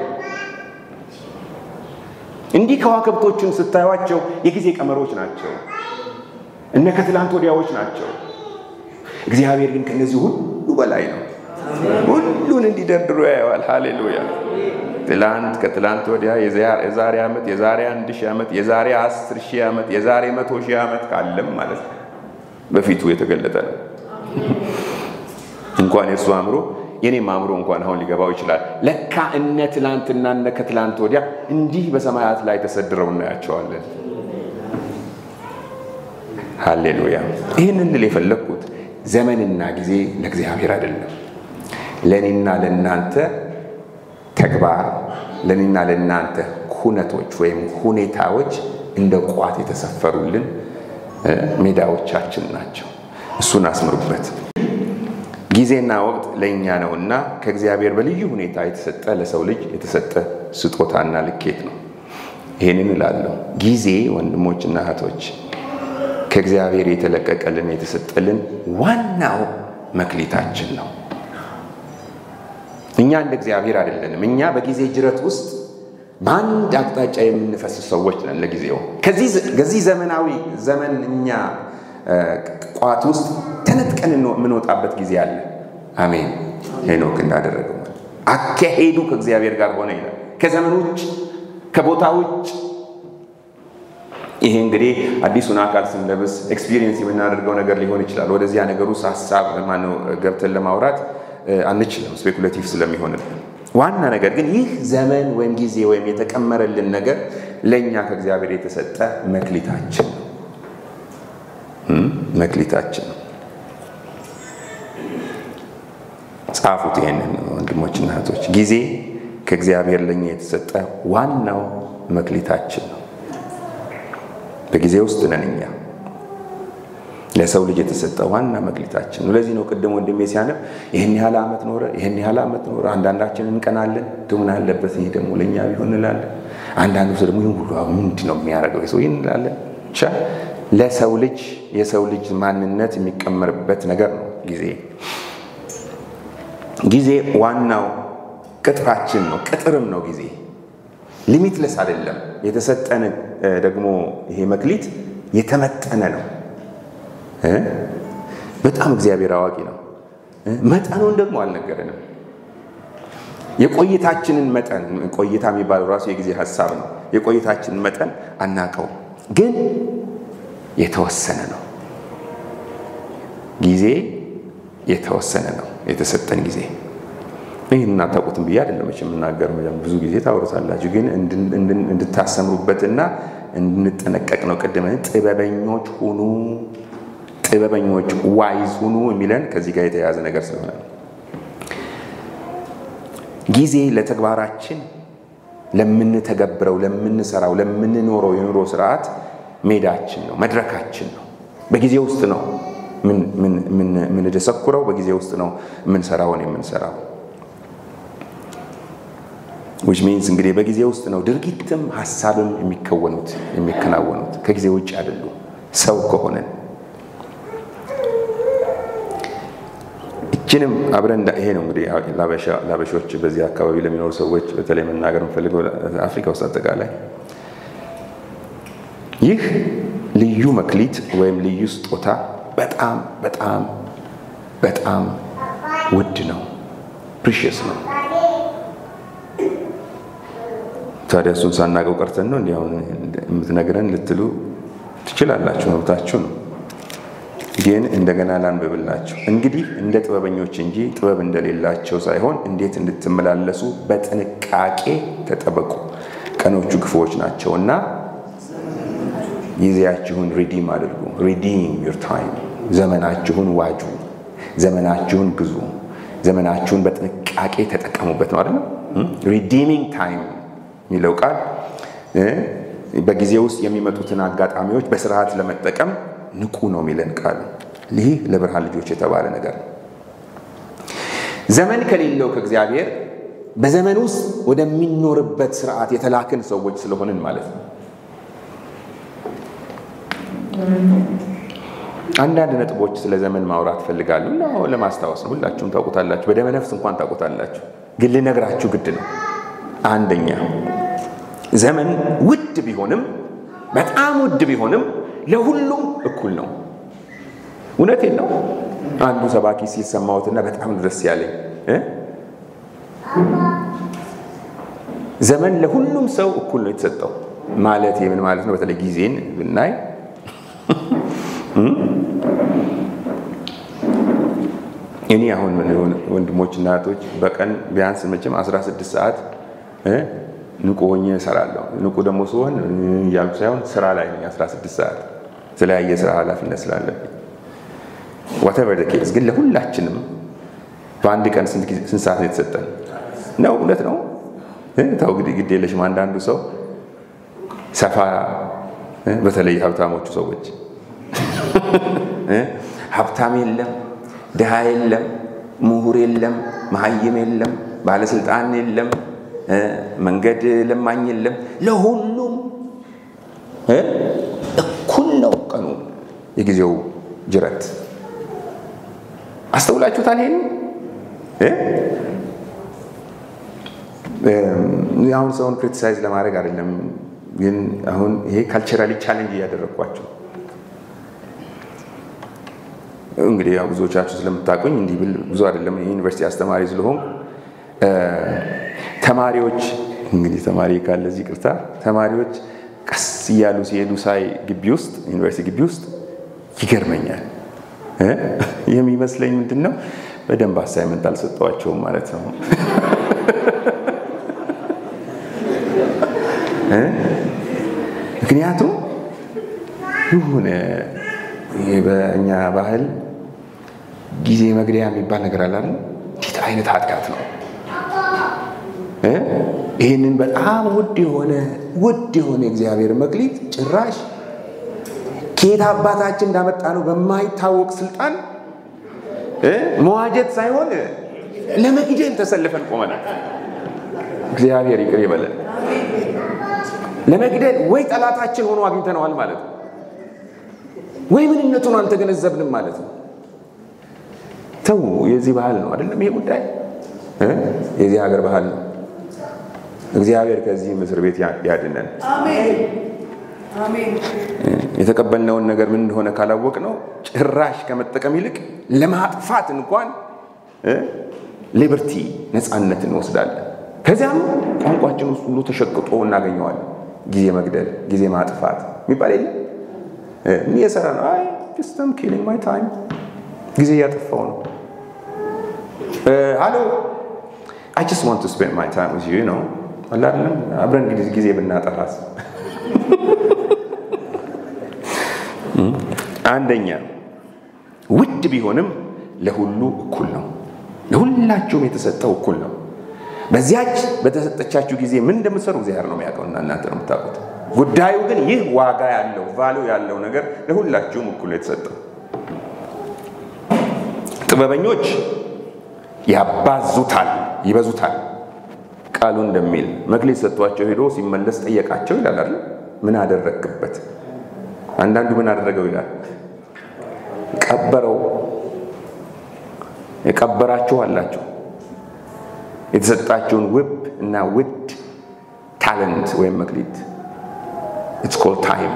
እንዲህ ከዋክብቶችን ስታዩቸው የጊዜ ቀመሮች ናቸው፣ እነ ከትላንት ወዲያዎች ናቸው። እግዚአብሔር ግን ከነዚህ ሁሉ በላይ ነው። ሁሉን እንዲደርድሮ ያየዋል። ሃሌሉያ! ትላንት፣ ከትላንት ወዲያ፣ የዛሬ ዓመት፣ የዛሬ አንድ ሺህ ዓመት፣ የዛሬ አስር ሺህ ዓመት፣ የዛሬ መቶ ሺህ ዓመት ካለም ማለት ነው በፊቱ የተገለጠ ነው። እንኳን የእርሱ አእምሮ የኔም አእምሮ እንኳን አሁን ሊገባው ይችላል። ለካ እነ ትላንትና እነ ከትላንት ወዲያ እንዲህ በሰማያት ላይ ተሰድረው እናያቸዋለን። ሃሌሉያ! ይህንን ልል የፈለግኩት ዘመንና ጊዜ ለእግዚአብሔር አይደለም፣ ለእኔና ለእናንተ ተግባር፣ ለእኔና ለእናንተ ኩነቶች ወይም ሁኔታዎች እንደ ቋት የተሰፈሩልን ሜዳዎቻችን ናቸው። እሱን አስምሩበት። ጊዜና ወቅት ለእኛ ነውና ከእግዚአብሔር በልዩ ሁኔታ የተሰጠ ለሰው ልጅ የተሰጠ ስጦታና ልኬት ነው። ይህንን እላለሁ። ጊዜ ወንድሞችና እህቶች ከእግዚአብሔር የተለቀቀልን የተሰጠልን ዋናው መክሊታችን ነው። እኛ እንደ እግዚአብሔር አይደለንም። እኛ በጊዜ ጅረት ውስጥ በአንድ አቅጣጫ የምንፈስ ሰዎች ነን። ለጊዜው ከዚህ ዘመናዊ ዘመን እኛ ቋት ውስጥ ተነጥቀን የምንወጣበት ጊዜ አለ። አሜን። ሄኖክ እንዳደረገው አካሄዱ ከእግዚአብሔር ጋር ሆነ ይላል። ከዘመን ውጭ ከቦታ ውጭ ይሄ እንግዲህ አዲሱን አካል ስንለብስ ኤክስፒሪየንስ የምናደርገው ነገር ሊሆን ይችላል። ወደዚያ ነገር ውስጥ ሀሳብ ማነው ገብተን ለማውራት አንችልም፣ ስፔኩሌቲቭ ስለሚሆንልን። ዋና ነገር ግን ይህ ዘመን ወይም ጊዜ ወይም የተቀመረልን ነገር ለእኛ ከእግዚአብሔር የተሰጠ መክሊታችን ነው። መክሊታችን ነው። ጻፉት ይሄንን ወንድሞችና እህቶች። ጊዜ ከእግዚአብሔር ለእኛ የተሰጠ ዋናው መክሊታችን ነው። በጊዜ ውስጥ ነን እኛ። ለሰው ልጅ የተሰጠ ዋና መክሊታችን ነው። ለዚህ ነው ቅድም ወንድሜ ሲያነብ ይህን ያህል ዓመት ኖረ፣ ይህን ያህል ዓመት ኖረ። አንዳንዳችን እንቀናለን፣ ምን አለበት ይህ ደግሞ ለእኛ ቢሆን እንላለን። አንዳንዱ ሰው ደግሞ ይህን ሁሉ ምንድን ነው የሚያደርገው ሰው ይህን እንላለን። ብቻ ለሰው ልጅ የሰው ልጅ ማንነት የሚቀመርበት ነገር ነው ጊዜ። ጊዜ ዋናው ቅጥራችን ነው፣ ቅጥርም ነው ጊዜ። ሊሚትለስ አይደለም። የተሰጠን ደግሞ ይሄ መክሊት የተመጠነ ነው። በጣም እግዚአብሔር አዋቂ ነው። መጠኑን ደግሞ አልነገረንም። የቆይታችንን መጠን ቆይታ የሚባለው ራሱ የጊዜ ሀሳብ ነው። የቆይታችንን መጠን አናቀው፣ ግን የተወሰነ ነው። ጊዜ የተወሰነ ነው። የተሰጠን ጊዜ ይህን እናታውቁትም ብዬ አይደለም የምናገረው። ብዙ ጊዜ ታወሩታላችሁ፣ ግን እንድታሰምሩበትና እንድንጠነቀቅ ነው። ቅድም ጥበበኞች ሁኑ ጥበበኞች ዋይዝ ሁኑ የሚለን ከዚህ ጋር የተያያዘ ነገር ስለሆነ ነው። ጊዜ ለተግባራችን ለምንተገብረው፣ ለምንሰራው፣ ለምንኖረው የኑሮ ስርዓት ሜዳችን ነው፣ መድረካችን ነው። በጊዜ ውስጥ ነው የምንደሰኩረው፣ በጊዜ ውስጥ ነው የምንሰራውን የምንሰራው። ዊች ሚንስ እንግዲህ በጊዜ ውስጥ ነው ድርጊትም ሀሳብም የሚከወኑት የሚከናወኑት ከጊዜ ውጭ አይደሉም። ሰው ከሆነን ይችንም አብረን ይሄ ነው እንግዲህ ላበሾች በዚህ አካባቢ ለሚኖሩ ሰዎች በተለይ መናገር የምፈልገው አፍሪካ ውስጥ አጠቃላይ ይህ ልዩ መክሊት ወይም ልዩ ስጦታ በጣም በጣም በጣም ውድ ነው፣ ፕሪሽየስ ነው። ታዲያ እሱን ሳናገው ቀርተን ነው እንዲህ አሁን የምትነግረን ልትሉ ትችላላችሁ፣ መብታችሁ ነው። ግን እንደገና ላንብብላችሁ። እንግዲህ እንደ ጥበበኞች እንጂ ጥበብ እንደሌላቸው ሳይሆን እንዴት እንድትመላለሱ በጥንቃቄ ተጠበቁ፣ ቀኖቹ ክፉዎች ናቸውና ጊዜያችሁን ሪዲም አድርጉ። ሪዲም ዩር ታይም፣ ዘመናችሁን ዋጁ፣ ዘመናችሁን ግዙ፣ ዘመናችሁን በጥንቃቄ ተጠቀሙበት ነው አይደለም። ሪዲሚንግ ታይም የሚለው ቃል በጊዜ ውስጥ የሚመጡትን አጋጣሚዎች በስርዓት ለመጠቀም ንቁ ነው የሚለን ቃል። ይህ ለብርሃን ልጆች የተባለ ነገር ነው። ዘመን ከሌለው ከእግዚአብሔር በዘመን ውስጥ ወደሚኖርበት ስርዓት የተላክን ሰዎች ስለሆንን ማለት ነው። አንዳንድ ነጥቦች ስለ ዘመን ማውራት ፈልጋሉ እና ለማስታወስ ነው። ሁላችሁም ታውቁታላችሁ፣ በደመ ነፍስ እንኳን ታውቁታላችሁ፣ ግን ልነግራችሁ ግድ ነው። አንደኛ ዘመን ውድ ቢሆንም በጣም ውድ ቢሆንም ለሁሉም እኩል ነው። እውነቴን ነው። አንዱ ሰባኪ ሲል ሰማሁትና በጣም ደስ ያለኝ ዘመን ለሁሉም ሰው እኩል ነው የተሰጠው። ማለት የምን ማለት ነው? በተለይ ጊዜን ብናይ እኔ አሁን ወንድሞች እና እህቶች በቀን ቢያንስ መቼም 16 ሰዓት ንቁ ሆኜ እሰራለሁ። ንቁ ደግሞ ሲሆን እያልኩ ሳይሆን ስራ ላይ ነኝ 16 ሰዓት የተለያየ ስራ ኃላፊነት ስላለብኝ ዋተቨር ዘ ኬዝ። ግን ለሁላችንም በአንድ ቀን ስንት ሰዓት ነው የተሰጠን? ነው እውነት ነው። ተው ግድ ግድ የለሽም። አንዳንዱ ሰው ሰፋ በተለይ ሀብታሞቹ ሰዎች ሀብታም የለም፣ ድሃ የለም፣ ምሁር የለም፣ መሀይም የለም፣ ባለስልጣን የለም፣ መንገድ ለማኝ የለም። ለሁሉም እኩል ነው ቀኑ፣ የጊዜው ጅረት። አስተውላችሁታል? ይሄን አሁን ሰውን ክሪቲሳይዝ ለማድረግ አይደለም፣ ግን አሁን ይሄ ካልቸራሊ ቻሌንጅ እያደረግኳቸው እንግዲህ ያው ብዙዎቻችሁ ስለምታውቁኝ እንዲህ ብል ብዙ አይደለም። የዩኒቨርሲቲ አስተማሪ ስለሆን ተማሪዎች እንግዲህ ተማሪ ካለ እዚህ ቅርታ ተማሪዎች ቀስ እያሉ ሲሄዱ ሳይ ግቢ ውስጥ ዩኒቨርሲቲ ግቢ ውስጥ ይገርመኛል። የሚመስለኝ ምንድን ነው በደንብ አሳይመንት አልሰጠዋቸውም ማለት ነው። ምክንያቱም ይሁን በእኛ ባህል ጊዜ መግደያ የሚባል ነገር አለ አይደል? እንዴት አይነት ኃጢአት ነው! ይህንን በጣም ውድ የሆነ ውድ የሆነ እግዚአብሔር መክሊት ጭራሽ ከየት አባታችን እንዳመጣ ነው በማይታወቅ ስልጣን መዋጀት ሳይሆን ለመግደል ተሰልፈን ቆመናል። እግዚአብሔር ይቅር ይበለን። ለመግደል ወይ ጠላታችን ሆኖ አግኝተነዋል ማለት ነው ወይ ምንነቱን አልተገነዘብንም ማለት ነው። ተው የዚህ ባህል ነው አይደለም? ይሄ ጉዳይ የዚህ ሀገር ባህል ነው። እግዚአብሔር ከዚህ እስር ቤት ያድነን። የተቀበልነውን ነገር ምን እንደሆነ ካላወቅ ነው ጭራሽ ከመጠቀም ይልቅ ለማጥፋት እንኳን ሊበርቲ ነፃነት እንወስዳለን። ከዚያም ቋንቋችን ውስጥ ሁሉ ተሸቅጦ እናገኘዋለን። ጊዜ መግደል፣ ጊዜ ማጥፋት የሚባል የለም። የሰራ ነው። አይ ጀስተም ኪሊንግ ማይ ታይም ጊዜ እያጠፋው ነው። ሃሎ አይ ጀስት ዋንት ቱ ስፔንድ ማይ ታይም ዊዝ ዩ ነው አላለም። አብረን ጊዜ ብናጠፋስ? አንደኛ ውድ ቢሆንም ለሁሉ እኩል ነው። ለሁላችሁም የተሰጠው እኩል ነው። በዚያች በተሰጠቻችሁ ጊዜ ምን እንደምትሰሩ እግዚአብሔር ነው የሚያውቀው እና እናንተ ነው የምታውቁት። ጉዳዩ ግን ይህ ዋጋ ያለው ቫሉ ያለው ነገር ለሁላችሁም እኩል የተሰጠው። ጥበበኞች ያባዙታል፣ ይበዙታል። ቃሉ እንደሚል መክሊት ሰጥቷቸው ሄዶ ሲመለስ ጠየቃቸው ይላል አይደል? ምን አደረግክበት? አንዳንዱ ምን አደረገው ይላል፣ ቀበረው። የቀበራችሁ አላቸው የተሰጣችሁን ውብ እና ውድ ታለንት ወይም መክሊት ኢትስ ኮል ታይም።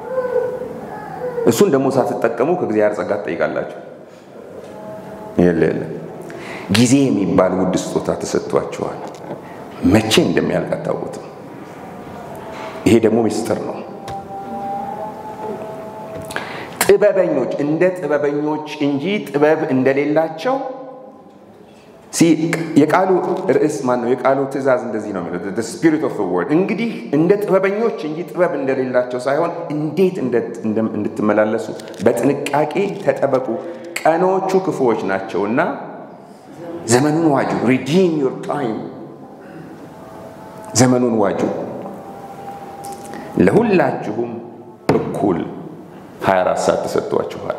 እሱን ደግሞ ሳትጠቀሙ ከእግዚአብሔር ጸጋ ትጠይቃላችሁ። የለ የለ ጊዜ የሚባል ውድ ስጦታ ተሰጥቷችኋል። መቼ እንደሚያልቅ አታውቁትም። ይሄ ደግሞ ምስጢር ነው። ጥበበኞች እንደ ጥበበኞች እንጂ ጥበብ እንደሌላቸው የቃሉ ርዕስ ማን ነው? የቃሉ ትእዛዝ እንደዚህ ነው የሚለው ስፒሪት ኦፍ ወርድ። እንግዲህ እንደ ጥበበኞች እንጂ ጥበብ እንደሌላቸው ሳይሆን እንዴት እንድትመላለሱ በጥንቃቄ ተጠበቁ፣ ቀኖቹ ክፉዎች ናቸውና ዘመኑን ዋጁ። ሪዲም ዮር ታይም፣ ዘመኑን ዋጁ። ለሁላችሁም እኩል 24 ሰዓት ተሰጥቷችኋል።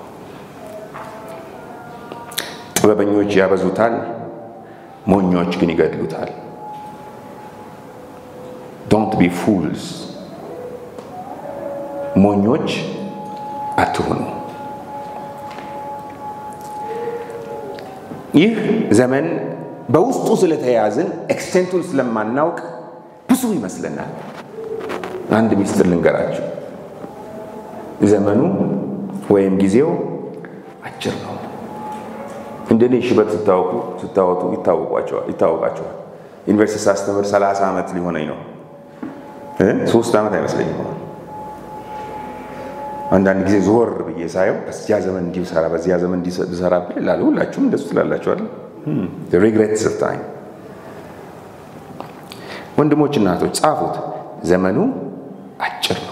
ጥበበኞች ያበዙታል፣ ሞኞች ግን ይገድሉታል። ዶንት ቢ ፉልስ፣ ሞኞች አትሁኑ። ይህ ዘመን በውስጡ ስለተያዝን ኤክስቴንቱን ስለማናውቅ ብዙ ይመስለናል። አንድ ሚስጥር ልንገራችሁ። ዘመኑ ወይም ጊዜው አጭር ነው። እንደኔ ሽበት ስታወቁ ስታወጡ ይታወቃቸዋል። ዩኒቨርሲቲ ሳስተምር 30 ዓመት ሊሆነኝ ነው። ሶስት ዓመት አይመስለኝም። አንዳንድ ጊዜ ዞር ብዬ ሳየው በዚያ ዘመን እንዲህ ብሰራ በዚያ ዘመን እንዲህ ብሰራ ይላሉ። ሁላችሁም እንደሱ ትላላችኋል። ሪግሬትስ ኦፍ ታይም። ወንድሞች እናቶች ጻፉት። ዘመኑ አጭር ነው።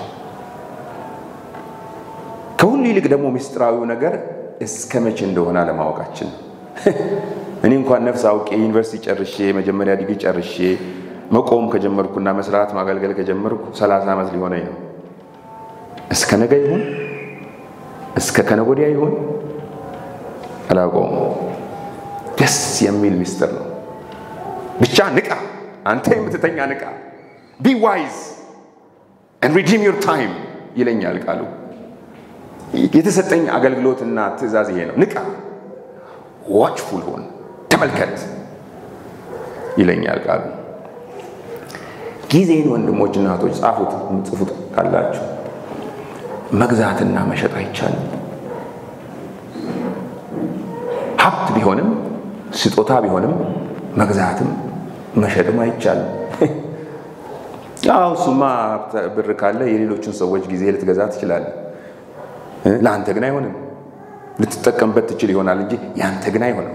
ከሁሉ ይልቅ ደግሞ ምስጢራዊው ነገር እስከ መቼ እንደሆነ አለማወቃችን ነው። እኔ እንኳን ነፍስ አውቄ ዩኒቨርሲቲ ጨርሼ መጀመሪያ ዲግሪ ጨርሼ መቆም ከጀመርኩና መስራት ማገልገል ከጀመርኩ 30 ዓመት ሊሆነኝ ነው። እስከ ነገ ይሁን እስከ ከነገ ወዲያ ይሁን አላውቀውም። ደስ የሚል ምስጢር ነው። ብቻ ንቃ፣ አንተ የምትተኛ ንቃ፣ ቢ ዋይዝ and redeem your time ይለኛል ቃሉ። የተሰጠኝ አገልግሎትና ትእዛዝ ይሄ ነው። ንቃ፣ ዋችፉል ሆን፣ ተመልከት ይለኛል ቃሉ። ጊዜን ወንድሞች እና እህቶች ጻፉት፣ ጽፉት ካላችሁ መግዛትና መሸጥ አይቻልም። ሀብት ቢሆንም ስጦታ ቢሆንም መግዛትም መሸጥም አይቻልም። ያው እሱማ ብር ካለ የሌሎችን ሰዎች ጊዜ ልትገዛ ትችላለህ። ለአንተ ግን አይሆንም። ልትጠቀምበት ትችል ይሆናል እንጂ ያንተ ግን አይሆንም።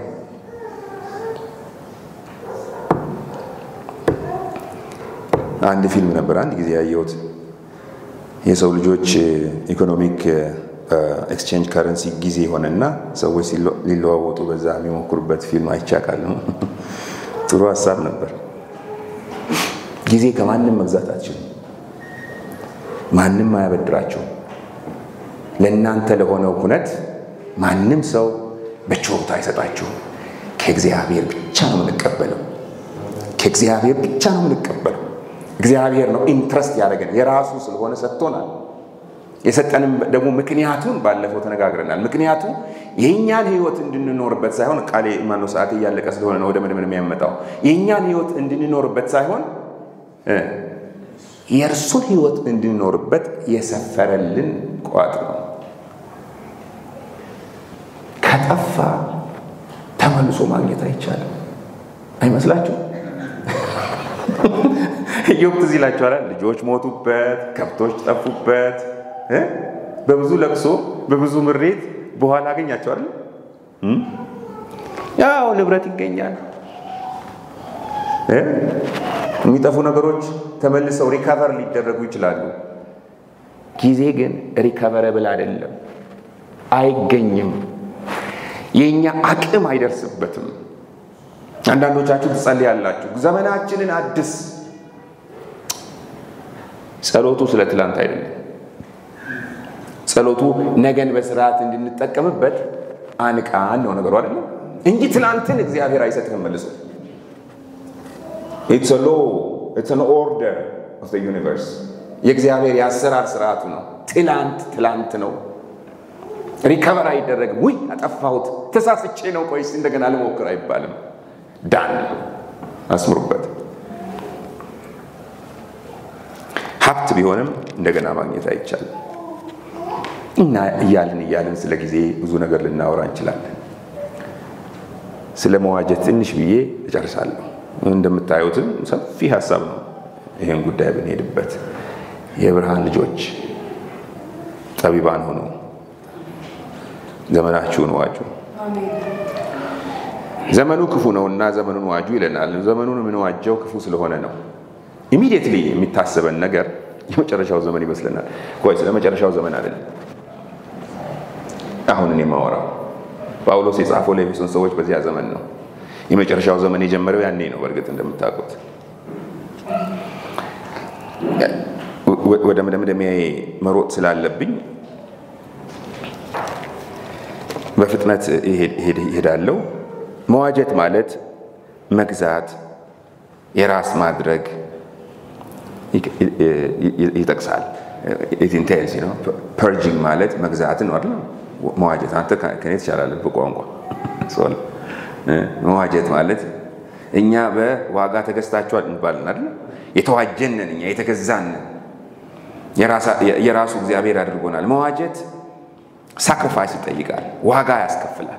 አንድ ፊልም ነበር አንድ ጊዜ ያየሁት የሰው ልጆች ኢኮኖሚክ ኤክስቼንጅ ከረንሲ ጊዜ ሆነና ሰዎች ሊለዋወጡ በዛ የሚሞክሩበት ፊልም አይቻቃልም። ጥሩ ሀሳብ ነበር። ጊዜ ከማንም መግዛት አትችሉም። ማንም አያበድራቸውም። ለእናንተ ለሆነው ሁነት ማንም ሰው በችሮታ አይሰጣችሁም። ከእግዚአብሔር ብቻ ነው የምንቀበለው። ከእግዚአብሔር ብቻ ነው የምንቀበለው። እግዚአብሔር ነው ኢንትረስት ያደረገን የራሱ ስለሆነ ሰጥቶናል። የሰጠንም ደግሞ ምክንያቱን ባለፈው ተነጋግረናል። ምክንያቱ የእኛን ሕይወት እንድንኖርበት ሳይሆን ቃሌ ማነው ሰዓት እያለቀ ስለሆነ ነው ወደ ምድምን የሚያመጣው የእኛን ሕይወት እንድንኖርበት ሳይሆን የእርሱን ሕይወት እንድንኖርበት የሰፈረልን ቋጥ ነው። ከጠፋ ተመልሶ ማግኘት አይቻልም። አይመስላችሁ? ኢዮብ ትዝ ይላችኋል። ልጆች ሞቱበት፣ ከብቶች ጠፉበት። በብዙ ለቅሶ በብዙ ምሬት በኋላ አገኛቸዋል። ያው ንብረት ይገኛል። የሚጠፉ ነገሮች ተመልሰው ሪካቨር ሊደረጉ ይችላሉ። ጊዜ ግን ሪካቨረብል አይደለም፣ አይገኝም። የእኛ አቅም አይደርስበትም። አንዳንዶቻችሁ ትጸልያላችሁ፣ ዘመናችንን አድስ ጸሎቱ ስለ ትላንት አይደለም። ጸሎቱ ነገን በስርዓት እንድንጠቀምበት አንቃን ነው ነገሩ አይደለም እንጂ ትላንትን እግዚአብሔር አይሰጥህም መልሶ። ኢትስ ሎ ኢትስ አን ኦርደር ኦፍ ዘ ዩኒቨርስ የእግዚአብሔር የአሰራር ስርዓቱ ነው። ትላንት ትላንት ነው። ሪከቨር አይደረግም። ውይ አጠፋሁት፣ ተሳስቼ ነው፣ ቆይስ እንደገና ልሞክር አይባልም። ዳን አስምሩበት። ሀብት ቢሆንም እንደገና ማግኘት አይቻልም። እና እያልን እያልን ስለ ጊዜ ብዙ ነገር ልናወራ እንችላለን። ስለ መዋጀት ትንሽ ብዬ እጨርሳለሁ። እንደምታዩትም ሰፊ ሀሳብ ነው። ይህን ጉዳይ ብንሄድበት የብርሃን ልጆች ጠቢባን ሆኑ፣ ዘመናችሁን ዋጁ። ዘመኑ ክፉ ነውና ዘመኑን ዋጁ ይለናል። ዘመኑን የምንዋጀው ክፉ ስለሆነ ነው። ኢሚዲየትሊ የሚታሰበን ነገር የመጨረሻው ዘመን ይመስለናል። ቆይ ስለ መጨረሻው ዘመን አይደለም አሁን እኔ የማወራው። ጳውሎስ የጻፈው ለኤፌሶን ሰዎች በዚያ ዘመን ነው። የመጨረሻው ዘመን የጀመረው ያኔ ነው። በእርግጥ እንደምታውቁት ወደ መደምደሚያ መሮጥ ስላለብኝ በፍጥነት ይሄዳለው። መዋጀት ማለት መግዛት፣ የራስ ማድረግ ይጠቅሳል። ኢንቴልስ ነው። ፐርጂንግ ማለት መግዛትን ነው አይደል? መዋጀት አንተ ከኔ ትቻላለህ በቋንቋ መዋጀት ማለት እኛ በዋጋ ተገዝታችኋል እንባልን አይደል? የተዋጀንን እኛ የተገዛንን የራሱ እግዚአብሔር አድርጎናል። መዋጀት ሳክሪፋይስ ይጠይቃል፣ ዋጋ ያስከፍላል።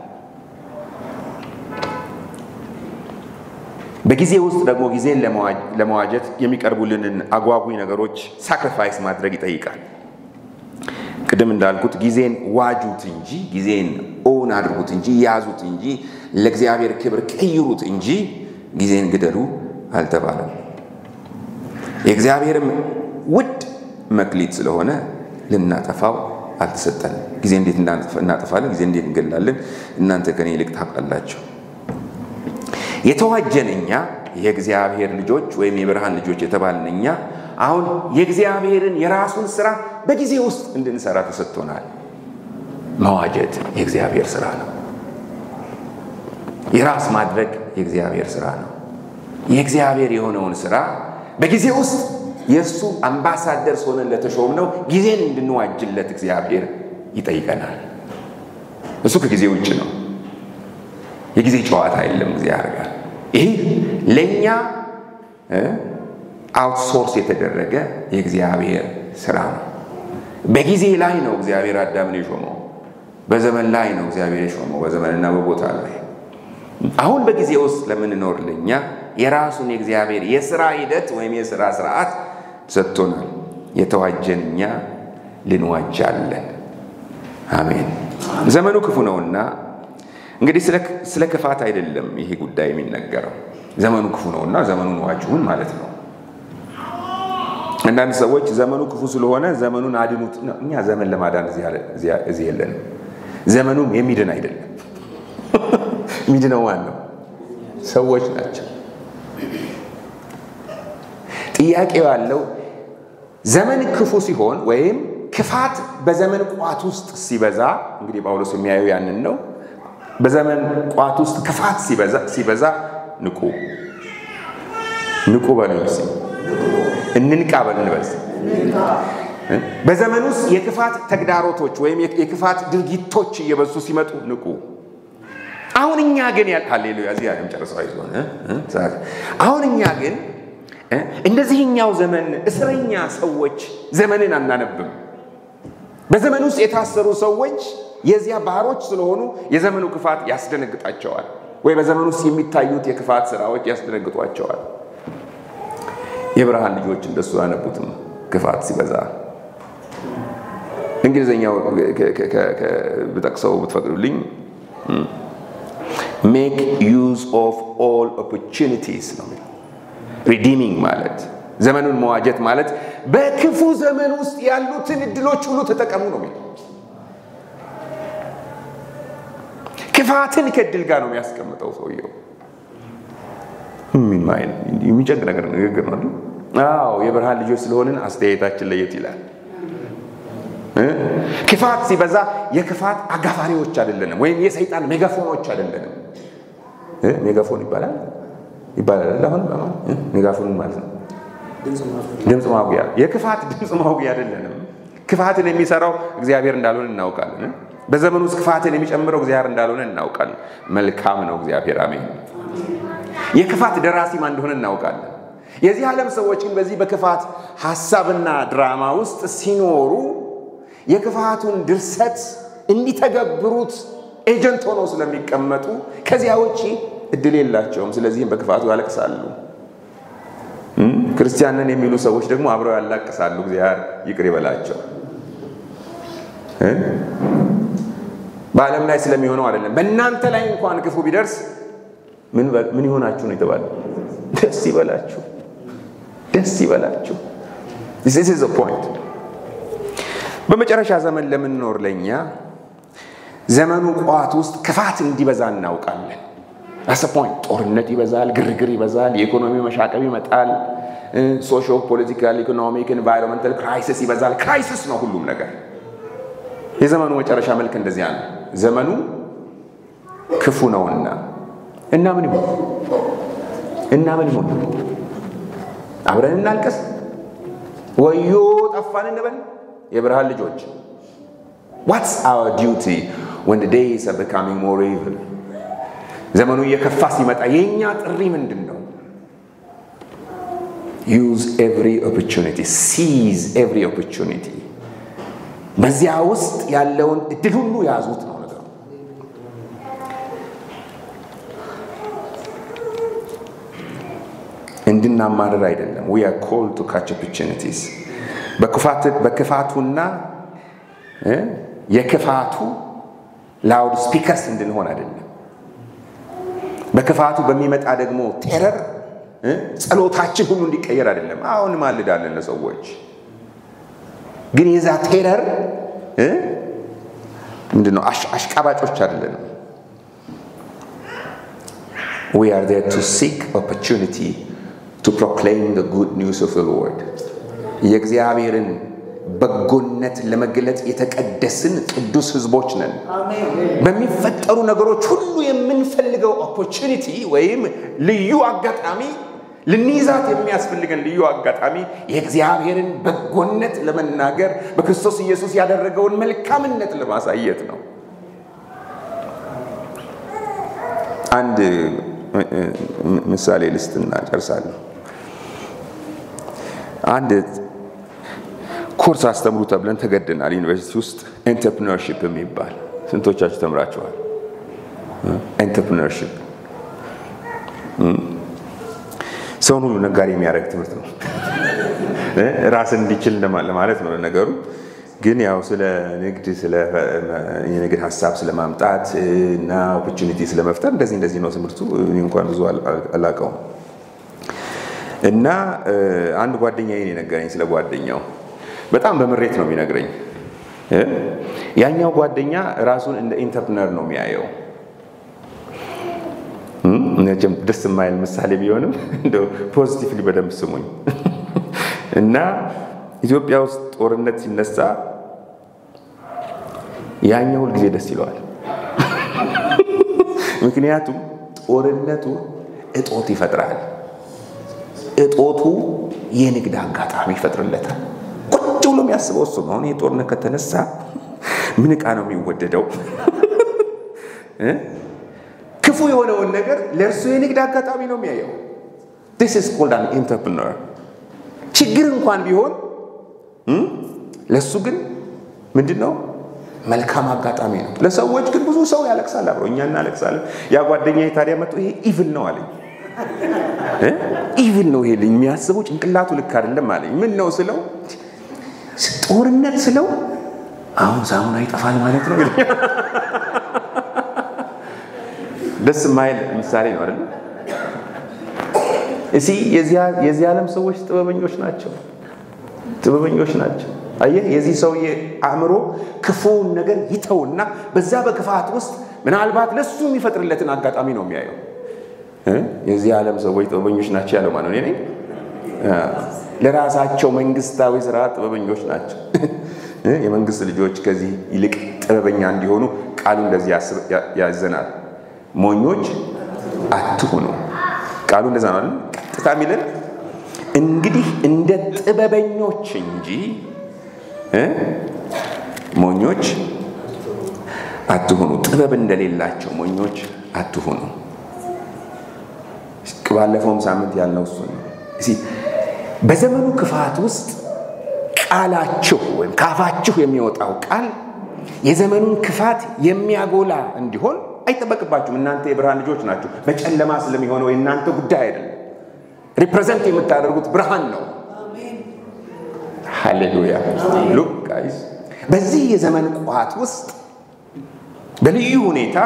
በጊዜ ውስጥ ደግሞ ጊዜን ለመዋጀት የሚቀርቡልንን አጓጉ ነገሮች ሳክሪፋይስ ማድረግ ይጠይቃል። ቅድም እንዳልኩት ጊዜን ዋጁት እንጂ ጊዜን ኦውን አድርጉት እንጂ ያዙት እንጂ ለእግዚአብሔር ክብር ቀይሩት እንጂ ጊዜን ግደሉ አልተባለም። የእግዚአብሔርም ውድ መክሊት ስለሆነ ልናጠፋው አልተሰጠንም። ጊዜ እንዴት እናጠፋለን? ጊዜ እንዴት እንገላለን? እናንተ ከኔ ይልቅ ታውቃላችሁ። የተዋጀን እኛ የእግዚአብሔር ልጆች ወይም የብርሃን ልጆች የተባልን እኛ አሁን የእግዚአብሔርን የራሱን ስራ በጊዜ ውስጥ እንድንሰራ ተሰጥቶናል። መዋጀት የእግዚአብሔር ስራ ነው። የራስ ማድረግ የእግዚአብሔር ስራ ነው። የእግዚአብሔር የሆነውን ስራ በጊዜ ውስጥ የእሱ አምባሳደር ሆነን ለተሾምነው ጊዜን እንድንዋጅለት እግዚአብሔር ይጠይቀናል። እሱ ከጊዜ ውጭ ነው። የጊዜ ጨዋታ የለም እግዚአብሔር ጋር። ይህ ለእኛ አውትሶርስ የተደረገ የእግዚአብሔር ስራ ነው። በጊዜ ላይ ነው እግዚአብሔር አዳምን የሾመው። በዘመን ላይ ነው እግዚአብሔር የሾመው፣ በዘመንና በቦታ ላይ። አሁን በጊዜ ውስጥ ለምንኖር ለእኛ የራሱን የእግዚአብሔር የስራ ሂደት ወይም የስራ ስርዓት ሰጥቶናል። የተዋጀን እኛ ልንዋጃለን። አሜን። ዘመኑ ክፉ ነውና እንግዲህ ስለ ክፋት አይደለም ይሄ ጉዳይ የሚነገረው። ዘመኑ ክፉ ነውና ዘመኑን ዋጁን ማለት ነው። አንዳንድ ሰዎች ዘመኑ ክፉ ስለሆነ ዘመኑን አድኑት። እኛ ዘመን ለማዳን እዚህ የለንም። ዘመኑም የሚድን አይደለም። የሚድነው ማን ነው? ሰዎች ናቸው። ጥያቄው ያለው ዘመን ክፉ ሲሆን ወይም ክፋት በዘመን ቋት ውስጥ ሲበዛ፣ እንግዲህ ጳውሎስ የሚያየው ያንን ነው። በዘመን ቋት ውስጥ ክፋት ሲበዛ ንቁ ንቁ በሉ እስኪ እንንቃ በሉ እንበል። በዘመን ውስጥ የክፋት ተግዳሮቶች ወይም የክፋት ድርጊቶች እየበዙ ሲመጡ ንቁ። አሁን እኛ ግን ሃሌሉያ እዚህ ያለም ጨርሰው አይዞን። አሁን እኛ ግን እንደዚህኛው ዘመን እስረኛ ሰዎች ዘመንን አናነብም። በዘመን ውስጥ የታሰሩ ሰዎች የዚያ ባሮች ስለሆኑ የዘመኑ ክፋት ያስደነግጣቸዋል፣ ወይ በዘመን ውስጥ የሚታዩት የክፋት ስራዎች ያስደነግጧቸዋል። የብርሃን ልጆች እንደሱ አያነቡትም። ክፋት ሲበዛ እንግሊዝኛው ብጠቅሰው ብትፈቅዱልኝ ሜክ ዩዝ ኦፍ ኦል ኦፖርቹኒቲስ ነው የሚለው። ሪዲሚንግ ማለት ዘመኑን መዋጀት ማለት በክፉ ዘመን ውስጥ ያሉትን እድሎች ሁሉ ተጠቀሙ ነው የሚለው። ክፋትን ከእድል ጋር ነው የሚያስቀምጠው ሰውየው። የሚጨንቅ ነገር ንግግር ነው። አዎ የብርሃን ልጆች ስለሆንን አስተያየታችን ለየት ይላል። ክፋት ሲበዛ የክፋት አጋፋሪዎች አይደለንም፣ ወይም የሰይጣን ሜጋፎኖች አይደለንም። ሜጋፎን ይባላል ይባላል። አሁን ሜጋፎን ማለት ነው ድምፅ ማጉያ፣ የክፋት ድምፅ ማጉያ አይደለንም። ክፋትን የሚሰራው እግዚአብሔር እንዳልሆነ እናውቃለን። በዘመኑ ውስጥ ክፋትን የሚጨምረው እግዚአብሔር እንዳልሆነ እናውቃለን። መልካም ነው እግዚአብሔር። አሜን። የክፋት ደራሲ ማን እንደሆነ እናውቃለን። የዚህ ዓለም ሰዎች ግን በዚህ በክፋት ሀሳብና ድራማ ውስጥ ሲኖሩ የክፋቱን ድርሰት እንዲተገብሩት ኤጀንት ሆነው ስለሚቀመጡ ከዚያ ውጪ እድል የላቸውም። ስለዚህም በክፋቱ ያለቅሳሉ። ክርስቲያንን የሚሉ ሰዎች ደግሞ አብረው ያላቅሳሉ። እግዚአብሔር ይቅር ይበላቸው። በዓለም ላይ ስለሚሆነው አይደለም፣ በእናንተ ላይ እንኳን ክፉ ቢደርስ ምን ይሆናችሁ ነው የተባለ? ደስ ይበላችሁ፣ ደስ ይበላችሁ። this is the point። በመጨረሻ ዘመን ለምንኖር ለእኛ ዘመኑ ቋት ውስጥ ክፋት እንዲበዛ እናውቃለን። አሰ ፖይንት ጦርነት ይበዛል፣ ግርግር ይበዛል፣ የኢኮኖሚ መሻቀብ ይመጣል፣ ሶሾ ፖለቲካል፣ ኢኮኖሚክ፣ ኤንቫይሮንመንታል ክራይሲስ ይበዛል። ክራይሲስ ነው ሁሉም ነገር። የዘመኑ መጨረሻ መልክ እንደዚያ ነው። ዘመኑ ክፉ ነውና እና ምን ይሆን እና ምን ይሆን? አብረን እናልቀስ፣ ወዮ ጠፋን እንበል። የብርሃን ልጆች ዋትስ አወር ዲዩቲ ወን ዴይስ አር ቢካሚንግ ሞር ኢቪል ዘመኑ እየከፋ ሲመጣ የእኛ ጥሪ ምንድን ነው? ዩዝ ኤቭሪ ኦፖርቹኒቲ ሲዝ ኤቭሪ ኦፖርቹኒቲ። በዚያ ውስጥ ያለውን እድል ሁሉ ያዙት ነው ነገሩ። እንድናማርር አይደለም። ዊ አር ኮልድ ቱ ካች ኦፖርቹኒቲስ። በክፋቱና የክፋቱ ላውድ ስፒከርስ እንድንሆን አይደለም። በክፋቱ በሚመጣ ደግሞ ቴረር ጸሎታችን ሁሉ እንዲቀየር አይደለም። አሁን ማልዳለን ለሰዎች ግን የዛ ቴረር ምንድን ነው? አሽቃባጮች አይደለንም። we are there to seek opportunity to proclaim the good news of the Lord የእግዚአብሔርን በጎነት ለመግለጽ የተቀደስን ቅዱስ ሕዝቦች ነን። በሚፈጠሩ ነገሮች ሁሉ የምንፈልገው ኦፖርቹኒቲ ወይም ልዩ አጋጣሚ ልንይዛት የሚያስፈልገን ልዩ አጋጣሚ የእግዚአብሔርን በጎነት ለመናገር በክርስቶስ ኢየሱስ ያደረገውን መልካምነት ለማሳየት ነው። አንድ ምሳሌ ልስትና ጨርሳለሁ። አንድ ኮርስ አስተምሩ ተብለን ተገድናል። ዩኒቨርሲቲ ውስጥ ኤንተርፕሪነርሺፕ የሚባል ስንቶቻችሁ ተምራችኋል? ኤንተርፕሪነርሺፕ ሰውን ሁሉ ነጋዴ የሚያደርግ ትምህርት ነው። ራስን እንዲችል ለማለት ነው ነገሩ። ግን ያው ስለ ንግድ ስለ የንግድ ሀሳብ ስለማምጣት እና ኦፖርቹኒቲ ስለመፍጠር እንደዚህ እንደዚህ ነው ትምህርቱ። እኔ እንኳን ብዙ አላውቀውም። እና አንድ ጓደኛዬን የነገረኝ ስለ ጓደኛው በጣም በምሬት ነው የሚነግረኝ። ያኛው ጓደኛ ራሱን እንደ ኢንተርፕነር ነው የሚያየው። መቼም ደስ የማይል ምሳሌ ቢሆንም እንደው ፖዚቲቭሊ በደንብ ስሙኝ። እና ኢትዮጵያ ውስጥ ጦርነት ሲነሳ ያኛው ሁልጊዜ ደስ ይለዋል። ምክንያቱም ጦርነቱ እጦት ይፈጥራል። እጦቱ የንግድ አጋጣሚ ይፈጥርለታል። ቁጭ ብሎ የሚያስበው እሱ ነው። አሁን ይህ ጦርነት ከተነሳ ምን ዕቃ ነው የሚወደደው? ክፉ የሆነውን ነገር ለእርሱ የንግድ አጋጣሚ ነው የሚያየው። ዲስ ኢዝ ኮልድ አን ኢንተርፕረነር። ችግር እንኳን ቢሆን ለእሱ ግን ምንድን ነው መልካም አጋጣሚ ነው። ለሰዎች ግን ብዙ ሰው ያለቅሳል፣ አብሮ እኛ እናለቅሳለን። ያ ጓደኛ ታዲያ መጥቶ ይሄ ኢቭል ነው አለኝ። ኢቭል ነው ይሄ ልኝ የሚያስበው ጭንቅላቱ ልክ አይደለም አለኝ። ምን ነው ስለው ጦርነት ስለው አሁን ሳሙና ይጠፋል ማለት ነው። ደስ የማይል ምሳሌ ነው አይደል? እሲ የዚህ ዓለም ሰዎች ጥበበኞች ናቸው፣ ጥበበኞች ናቸው። አየህ፣ የዚህ ሰውዬ አእምሮ ክፉውን ነገር ይተውና በዛ በክፋት ውስጥ ምናልባት ለሱ የሚፈጥርለትን አጋጣሚ ነው የሚያየው። የዚህ ዓለም ሰዎች ጥበበኞች ናቸው ያለው ማነው? እኔ ነኝ። ለራሳቸው መንግስታዊ ስራ ጥበበኞች ናቸው። የመንግስት ልጆች ከዚህ ይልቅ ጥበበኛ እንዲሆኑ ቃሉ እንደዚህ ያዘናል። ሞኞች አትሁኑ። ቃሉ እንደዛ ነው አይደል? ቀጥታ የሚለን እንግዲህ እንደ ጥበበኞች እንጂ ሞኞች አትሁኑ። ጥበብ እንደሌላቸው ሞኞች አትሁኑ። ባለፈውም ሳምንት ያልነው እሱ ነው። በዘመኑ ክፋት ውስጥ ቃላችሁ ወይም ካፋችሁ የሚወጣው ቃል የዘመኑን ክፋት የሚያጎላ እንዲሆን አይጠበቅባችሁም። እናንተ የብርሃን ልጆች ናችሁ። በጨለማ ስለሚሆነው የእናንተ ጉዳይ አይደለም። ሪፕሬዘንት የምታደርጉት ብርሃን ነው። ሃሌሉያ ሉክ ጋይስ፣ በዚህ የዘመን ቋት ውስጥ በልዩ ሁኔታ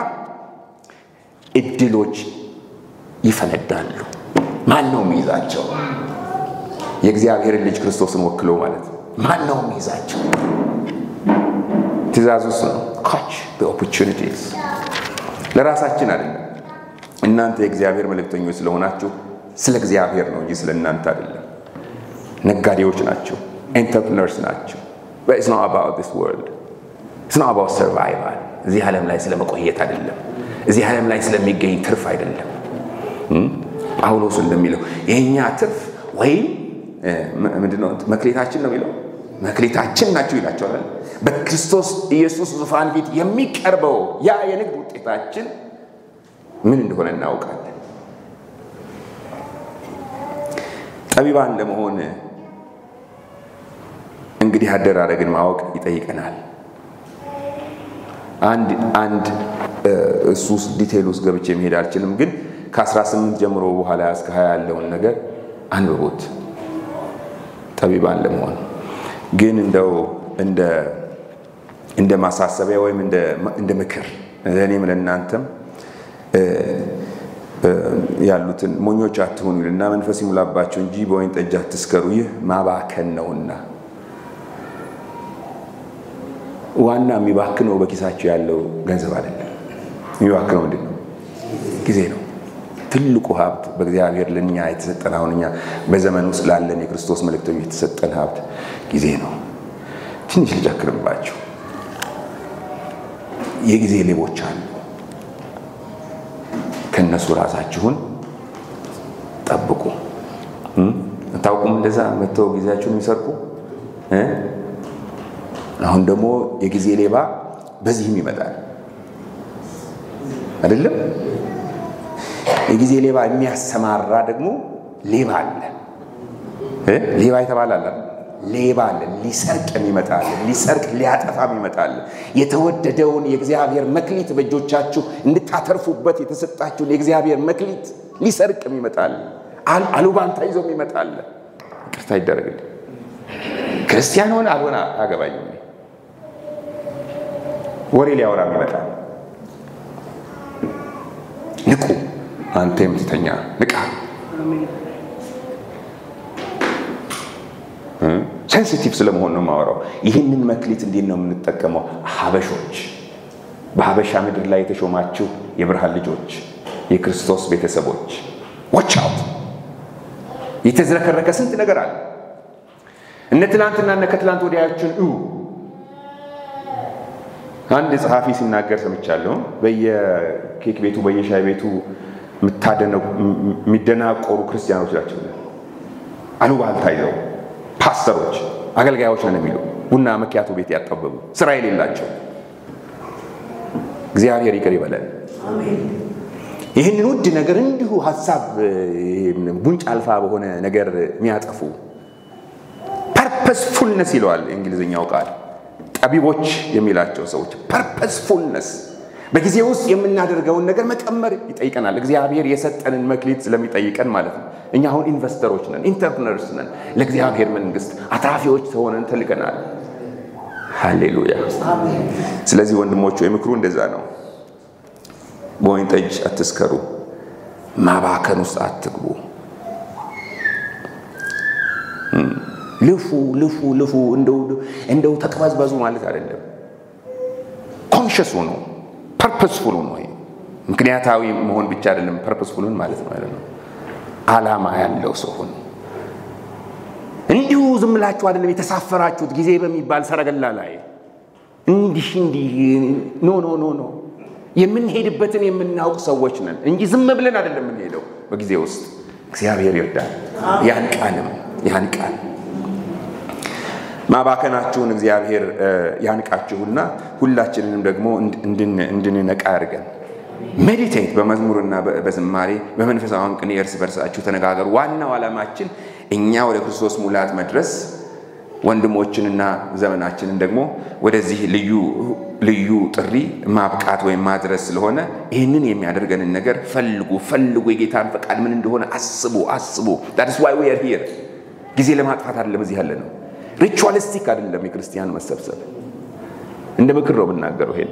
እድሎች ይፈነዳሉ። ማን ነው የሚይዛቸው? የእግዚአብሔርን ልጅ ክርስቶስን ወክሎ ማለት ነው። ማን ነው የሚይዛቸው? ትእዛዙ እሱ ነው። ካች ኦፖርቹኒቲስ ለራሳችን አይደለም። እናንተ የእግዚአብሔር መልእክተኞች ስለሆናችሁ ስለ እግዚአብሔር ነው እንጂ ስለ እናንተ አይደለም። ነጋዴዎች ናቸው፣ ኤንተርፕነርስ ናቸው። ኢትስ ኖት አባውት ዲስ ወርልድ ኢትስ ኖት አባውት ሰርቫይቫል። እዚህ ዓለም ላይ ስለመቆየት አይደለም። እዚህ ዓለም ላይ ስለሚገኝ ትርፍ አይደለም። ጳውሎስ እንደሚለው የእኛ ትርፍ ወይም ምንድነው መክሌታችን ነው የሚለው መክሌታችን ናቸው ይላቸዋል። በክርስቶስ ኢየሱስ ዙፋን ፊት የሚቀርበው ያ የንግድ ውጤታችን ምን እንደሆነ እናውቃለን። ጠቢባን ለመሆን እንግዲህ አደራረግን ማወቅ ይጠይቀናል። አንድ አንድ እሱ ውስጥ ዲቴይል ውስጥ ገብቼ መሄድ አልችልም፣ ግን ከ18 ጀምሮ በኋላ እስከ 20 ያለውን ነገር አንብቦት ጠቢባን ለመሆን ግን እንደው እንደ እንደ ማሳሰቢያ ወይም እንደ ምክር ለእኔም ለእናንተም ያሉትን ሞኞች አትሆኑ ይልና መንፈስ ይሙላባቸው እንጂ በወይን ጠጅ አትስከሩ፣ ይህ ማባከን ነውና። ዋና የሚባክነው በኪሳቸው ያለው ገንዘብ አይደለም። የሚባክነው ምንድን ነው? ጊዜ ነው። ትልቁ ሀብት በእግዚአብሔር ለእኛ የተሰጠን አሁን እኛ በዘመን ውስጥ ላለን የክርስቶስ መልእክተኞች የተሰጠን ሀብት ጊዜ ነው። ትንሽ ልጨክርባቸው። የጊዜ ሌቦች አሉ። ከእነሱ ራሳችሁን ጠብቁ። አታውቁም? እንደዛ መጥተው ጊዜያችሁን የሚሰርቁ አሁን ደግሞ የጊዜ ሌባ በዚህም ይመጣል አይደለም? የጊዜ ሌባ የሚያሰማራ ደግሞ ሌባ አለ። ሌባ የተባለ አለ ሌባ አለ። ሊሰርቅ የሚመጣል ሊሰርቅ ሊያጠፋም ይመጣል። የተወደደውን የእግዚአብሔር መክሊት በእጆቻችሁ እንድታተርፉበት የተሰጣችሁን የእግዚአብሔር መክሊት ሊሰርቅም ይመጣል። አሉባንታ ይዞም ይመጣል። ይቅርታ ይደረግልኝ። ክርስቲያን ሆነ አልሆነ አገባኝም። ወሬ ሊያወራም ይመጣል። ንቁ፣ አንተ የምትተኛ ንቃ። ሴንሲቲቭ ስለመሆን ነው የማወራው። ይህንን መክሊት እንዴት ነው የምንጠቀመው? ሀበሾች፣ በሀበሻ ምድር ላይ የተሾማችሁ የብርሃን ልጆች፣ የክርስቶስ ቤተሰቦች ዋች አውት። የተዝረከረከ ስንት ነገር አለ። እነ ትላንትና እነ ከትላንት ወዲያዎችን እዩ። አንድ ጸሐፊ ሲናገር ሰምቻለሁ። በየኬክ ቤቱ በየሻይ ቤቱ የሚደናቆሩ ክርስቲያኖች ናቸው። አሉባልታ ይዘው ፓስተሮች፣ አገልጋዮች ነን የሚሉ ቡና መኪያቶ ቤት ያጠበቡ ስራ የሌላቸው እግዚአብሔር ይቅር ይበለን። ይህንን ውድ ነገር እንዲሁ ሀሳብ ጉንጭ አልፋ በሆነ ነገር የሚያጠፉ ፐርፐስፉልነስ ይለዋል የእንግሊዝኛው ቃል ጠቢቦች የሚላቸው ሰዎች ፐርፐስፉልነስ በጊዜ ውስጥ የምናደርገውን ነገር መቀመር ይጠይቀናል። እግዚአብሔር የሰጠንን መክሊት ስለሚጠይቀን ማለት ነው። እኛ አሁን ኢንቨስተሮች ነን፣ ኢንተርፕነርስ ነን። ለእግዚአብሔር መንግስት አትራፊዎች ተሆነን ተልቀናል። ሃሌሉያ። ስለዚህ ወንድሞቹ የምክሩ እንደዛ ነው። በወይን ጠጅ አትስከሩ፣ ማባከን ውስጥ አትግቡ። ልፉ ልፉ ልፉ፣ እንደው ተቅበዝበዙ ማለት አይደለም። ኮንሽስ ሆኖ ፐርፐስፉል ሆኖ ምክንያታዊ መሆን ብቻ አይደለም፣ ፐርፐስፉልን ማለት ነው አይደለም። አላማ ያለው ሰው ሆኖ ዝም ብላችሁ አይደለም የተሳፈራችሁት ጊዜ በሚባል ሰረገላ ላይ እንዲህ እንዲህ ኖ ኖ ኖ ኖ የምንሄድበትን የምናውቅ ሰዎች ነን እንጂ ዝም ብለን አይደለም የምንሄደው። በጊዜ ውስጥ እግዚአብሔር ይርዳል። ያን ቃልም ያን ቃል ማባከናችሁን እግዚአብሔር ያንቃችሁና ሁላችንንም ደግሞ እንድንነቃ ያድርገን። ሜዲቴት በመዝሙርና በዝማሬ በመንፈሳዊ ቅኔ እርስ በርሳችሁ ተነጋገሩ። ዋናው ዓላማችን እኛ ወደ ክርስቶስ ሙላት መድረስ ወንድሞችንና ዘመናችንን ደግሞ ወደዚህ ልዩ ልዩ ጥሪ ማብቃት ወይም ማድረስ ስለሆነ ይህንን የሚያደርገንን ነገር ፈልጉ ፈልጉ። የጌታን ፈቃድ ምን እንደሆነ አስቡ አስቡ። ዳትስ ዋይ ዊ አር ሂር። ጊዜ ለማጥፋት አይደለም እዚህ ያለ ነው። ሪቹዋሊስቲክ አይደለም የክርስቲያን መሰብሰብ። እንደ ምክር ነው የምናገረው። ይሄን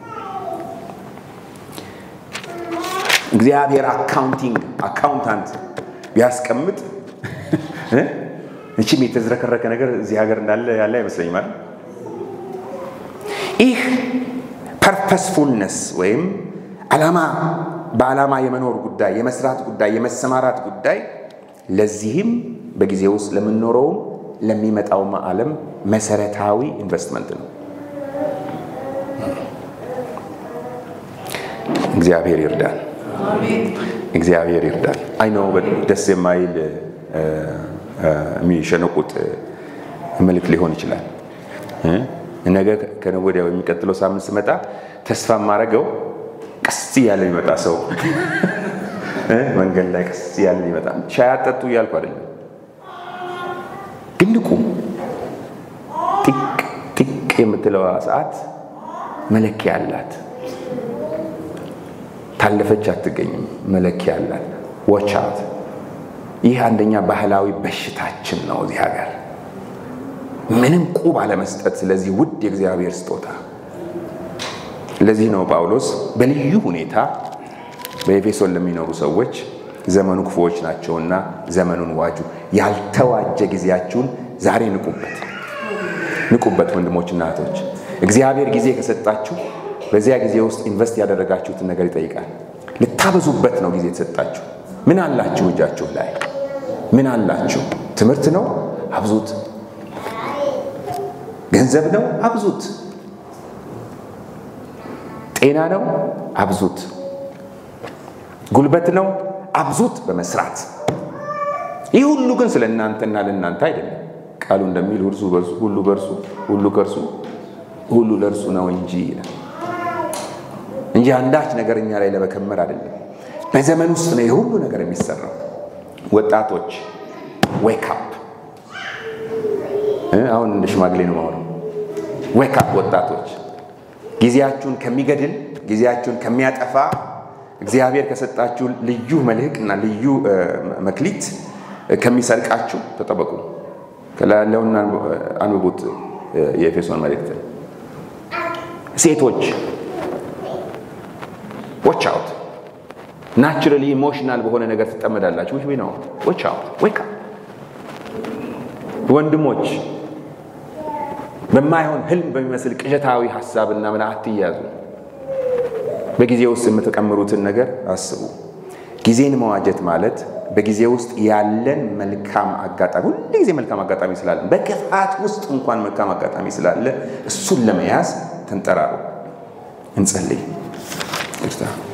እግዚአብሔር አካውንቲንግ አካውንታንት ቢያስቀምጥ እችም የተዝረከረከ ነገር እዚህ ሀገር እንዳለ ያለ አይመስለኝም ማለት ይህ ፐርፐስፉልነስ ወይም ዓላማ በዓላማ የመኖር ጉዳይ፣ የመስራት ጉዳይ፣ የመሰማራት ጉዳይ ለዚህም በጊዜ ውስጥ ለምንኖረውም ለሚመጣውም ዓለም መሰረታዊ ኢንቨስትመንት ነው። እግዚአብሔር ይርዳል። እግዚአብሔር ይርዳል። አይ ነው ደስ የማይል የሚሸነቁጥ መልክ ሊሆን ይችላል። ነገ ከነገ ወዲያ የሚቀጥለው ሳምንት ስመጣ ተስፋ የማደርገው ቀስ እያለ የሚመጣ ሰው መንገድ ላይ ቀስ እያለ የሚመጣ ሻይ አጠጡ እያልኩ አይደለም፣ ግን ንቁ። ጢቅ ጢቅ የምትለዋ ሰዓት መለኪያ አላት። ታለፈች አትገኝም። መለኪያ አላት። ወቻት ይህ አንደኛ ባህላዊ በሽታችን ነው እዚህ ሀገር ምንም ቁብ አለመስጠት። ስለዚህ ውድ የእግዚአብሔር ስጦታ ለዚህ ነው ጳውሎስ በልዩ ሁኔታ በኤፌሶን ለሚኖሩ ሰዎች ዘመኑ ክፉዎች ናቸውና ዘመኑን ዋጁ፣ ያልተዋጀ ጊዜያችሁን ዛሬ ንቁበት፣ ንቁበት ወንድሞችና እህቶች። እግዚአብሔር ጊዜ ከሰጣችሁ በዚያ ጊዜ ውስጥ ኢንቨስት ያደረጋችሁትን ነገር ይጠይቃል። ልታበዙበት ነው ጊዜ የተሰጣችሁ። ምን አላችሁ እጃችሁ ላይ? ምን አላችሁ? ትምህርት ነው? አብዙት። ገንዘብ ነው? አብዙት። ጤና ነው? አብዙት። ጉልበት ነው? አብዙት በመስራት ይህ ሁሉ ግን ስለ እናንተና ለእናንተ አይደለም። ቃሉ እንደሚል እርሱ በርሱ ሁሉ በርሱ ሁሉ ከእርሱ ሁሉ ለእርሱ ነው እንጂ ይላል እንጂ አንዳች ነገር እኛ ላይ ለመከመር አይደለም። በዘመን ውስጥ ነው የሁሉ ነገር የሚሰራው። ወጣቶች ዌክ አፕ። አሁን እንደ ሽማግሌ ነው ማሆነው። ዌክ አፕ ወጣቶች፣ ጊዜያችሁን ከሚገድል ጊዜያችሁን ከሚያጠፋ እግዚአብሔር ከሰጣችሁ ልዩ መልህቅ እና ልዩ መክሊት ከሚሰርቃችሁ ተጠበቁ። ከላይ ያለውን አንብቡት የኤፌሶን መልእክት። ሴቶች ዎች አውት ናቹራሊ ኢሞሽናል በሆነ ነገር ትጠመዳላችሁ። ዊች ነው ዎች አውት ዌክ አፕ። ወንድሞች በማይሆን ህልም በሚመስል ቅዠታዊ ሀሳብና ምን አትያዙ። በጊዜ ውስጥ የምትቀምሩትን ነገር አስቡ። ጊዜን መዋጀት ማለት በጊዜ ውስጥ ያለን መልካም አጋጣሚ ሁሉ ጊዜ መልካም አጋጣሚ ስላለ በክፋት ውስጥ እንኳን መልካም አጋጣሚ ስላለ እሱን ለመያዝ ተንጠራሩ። እንጸልይ።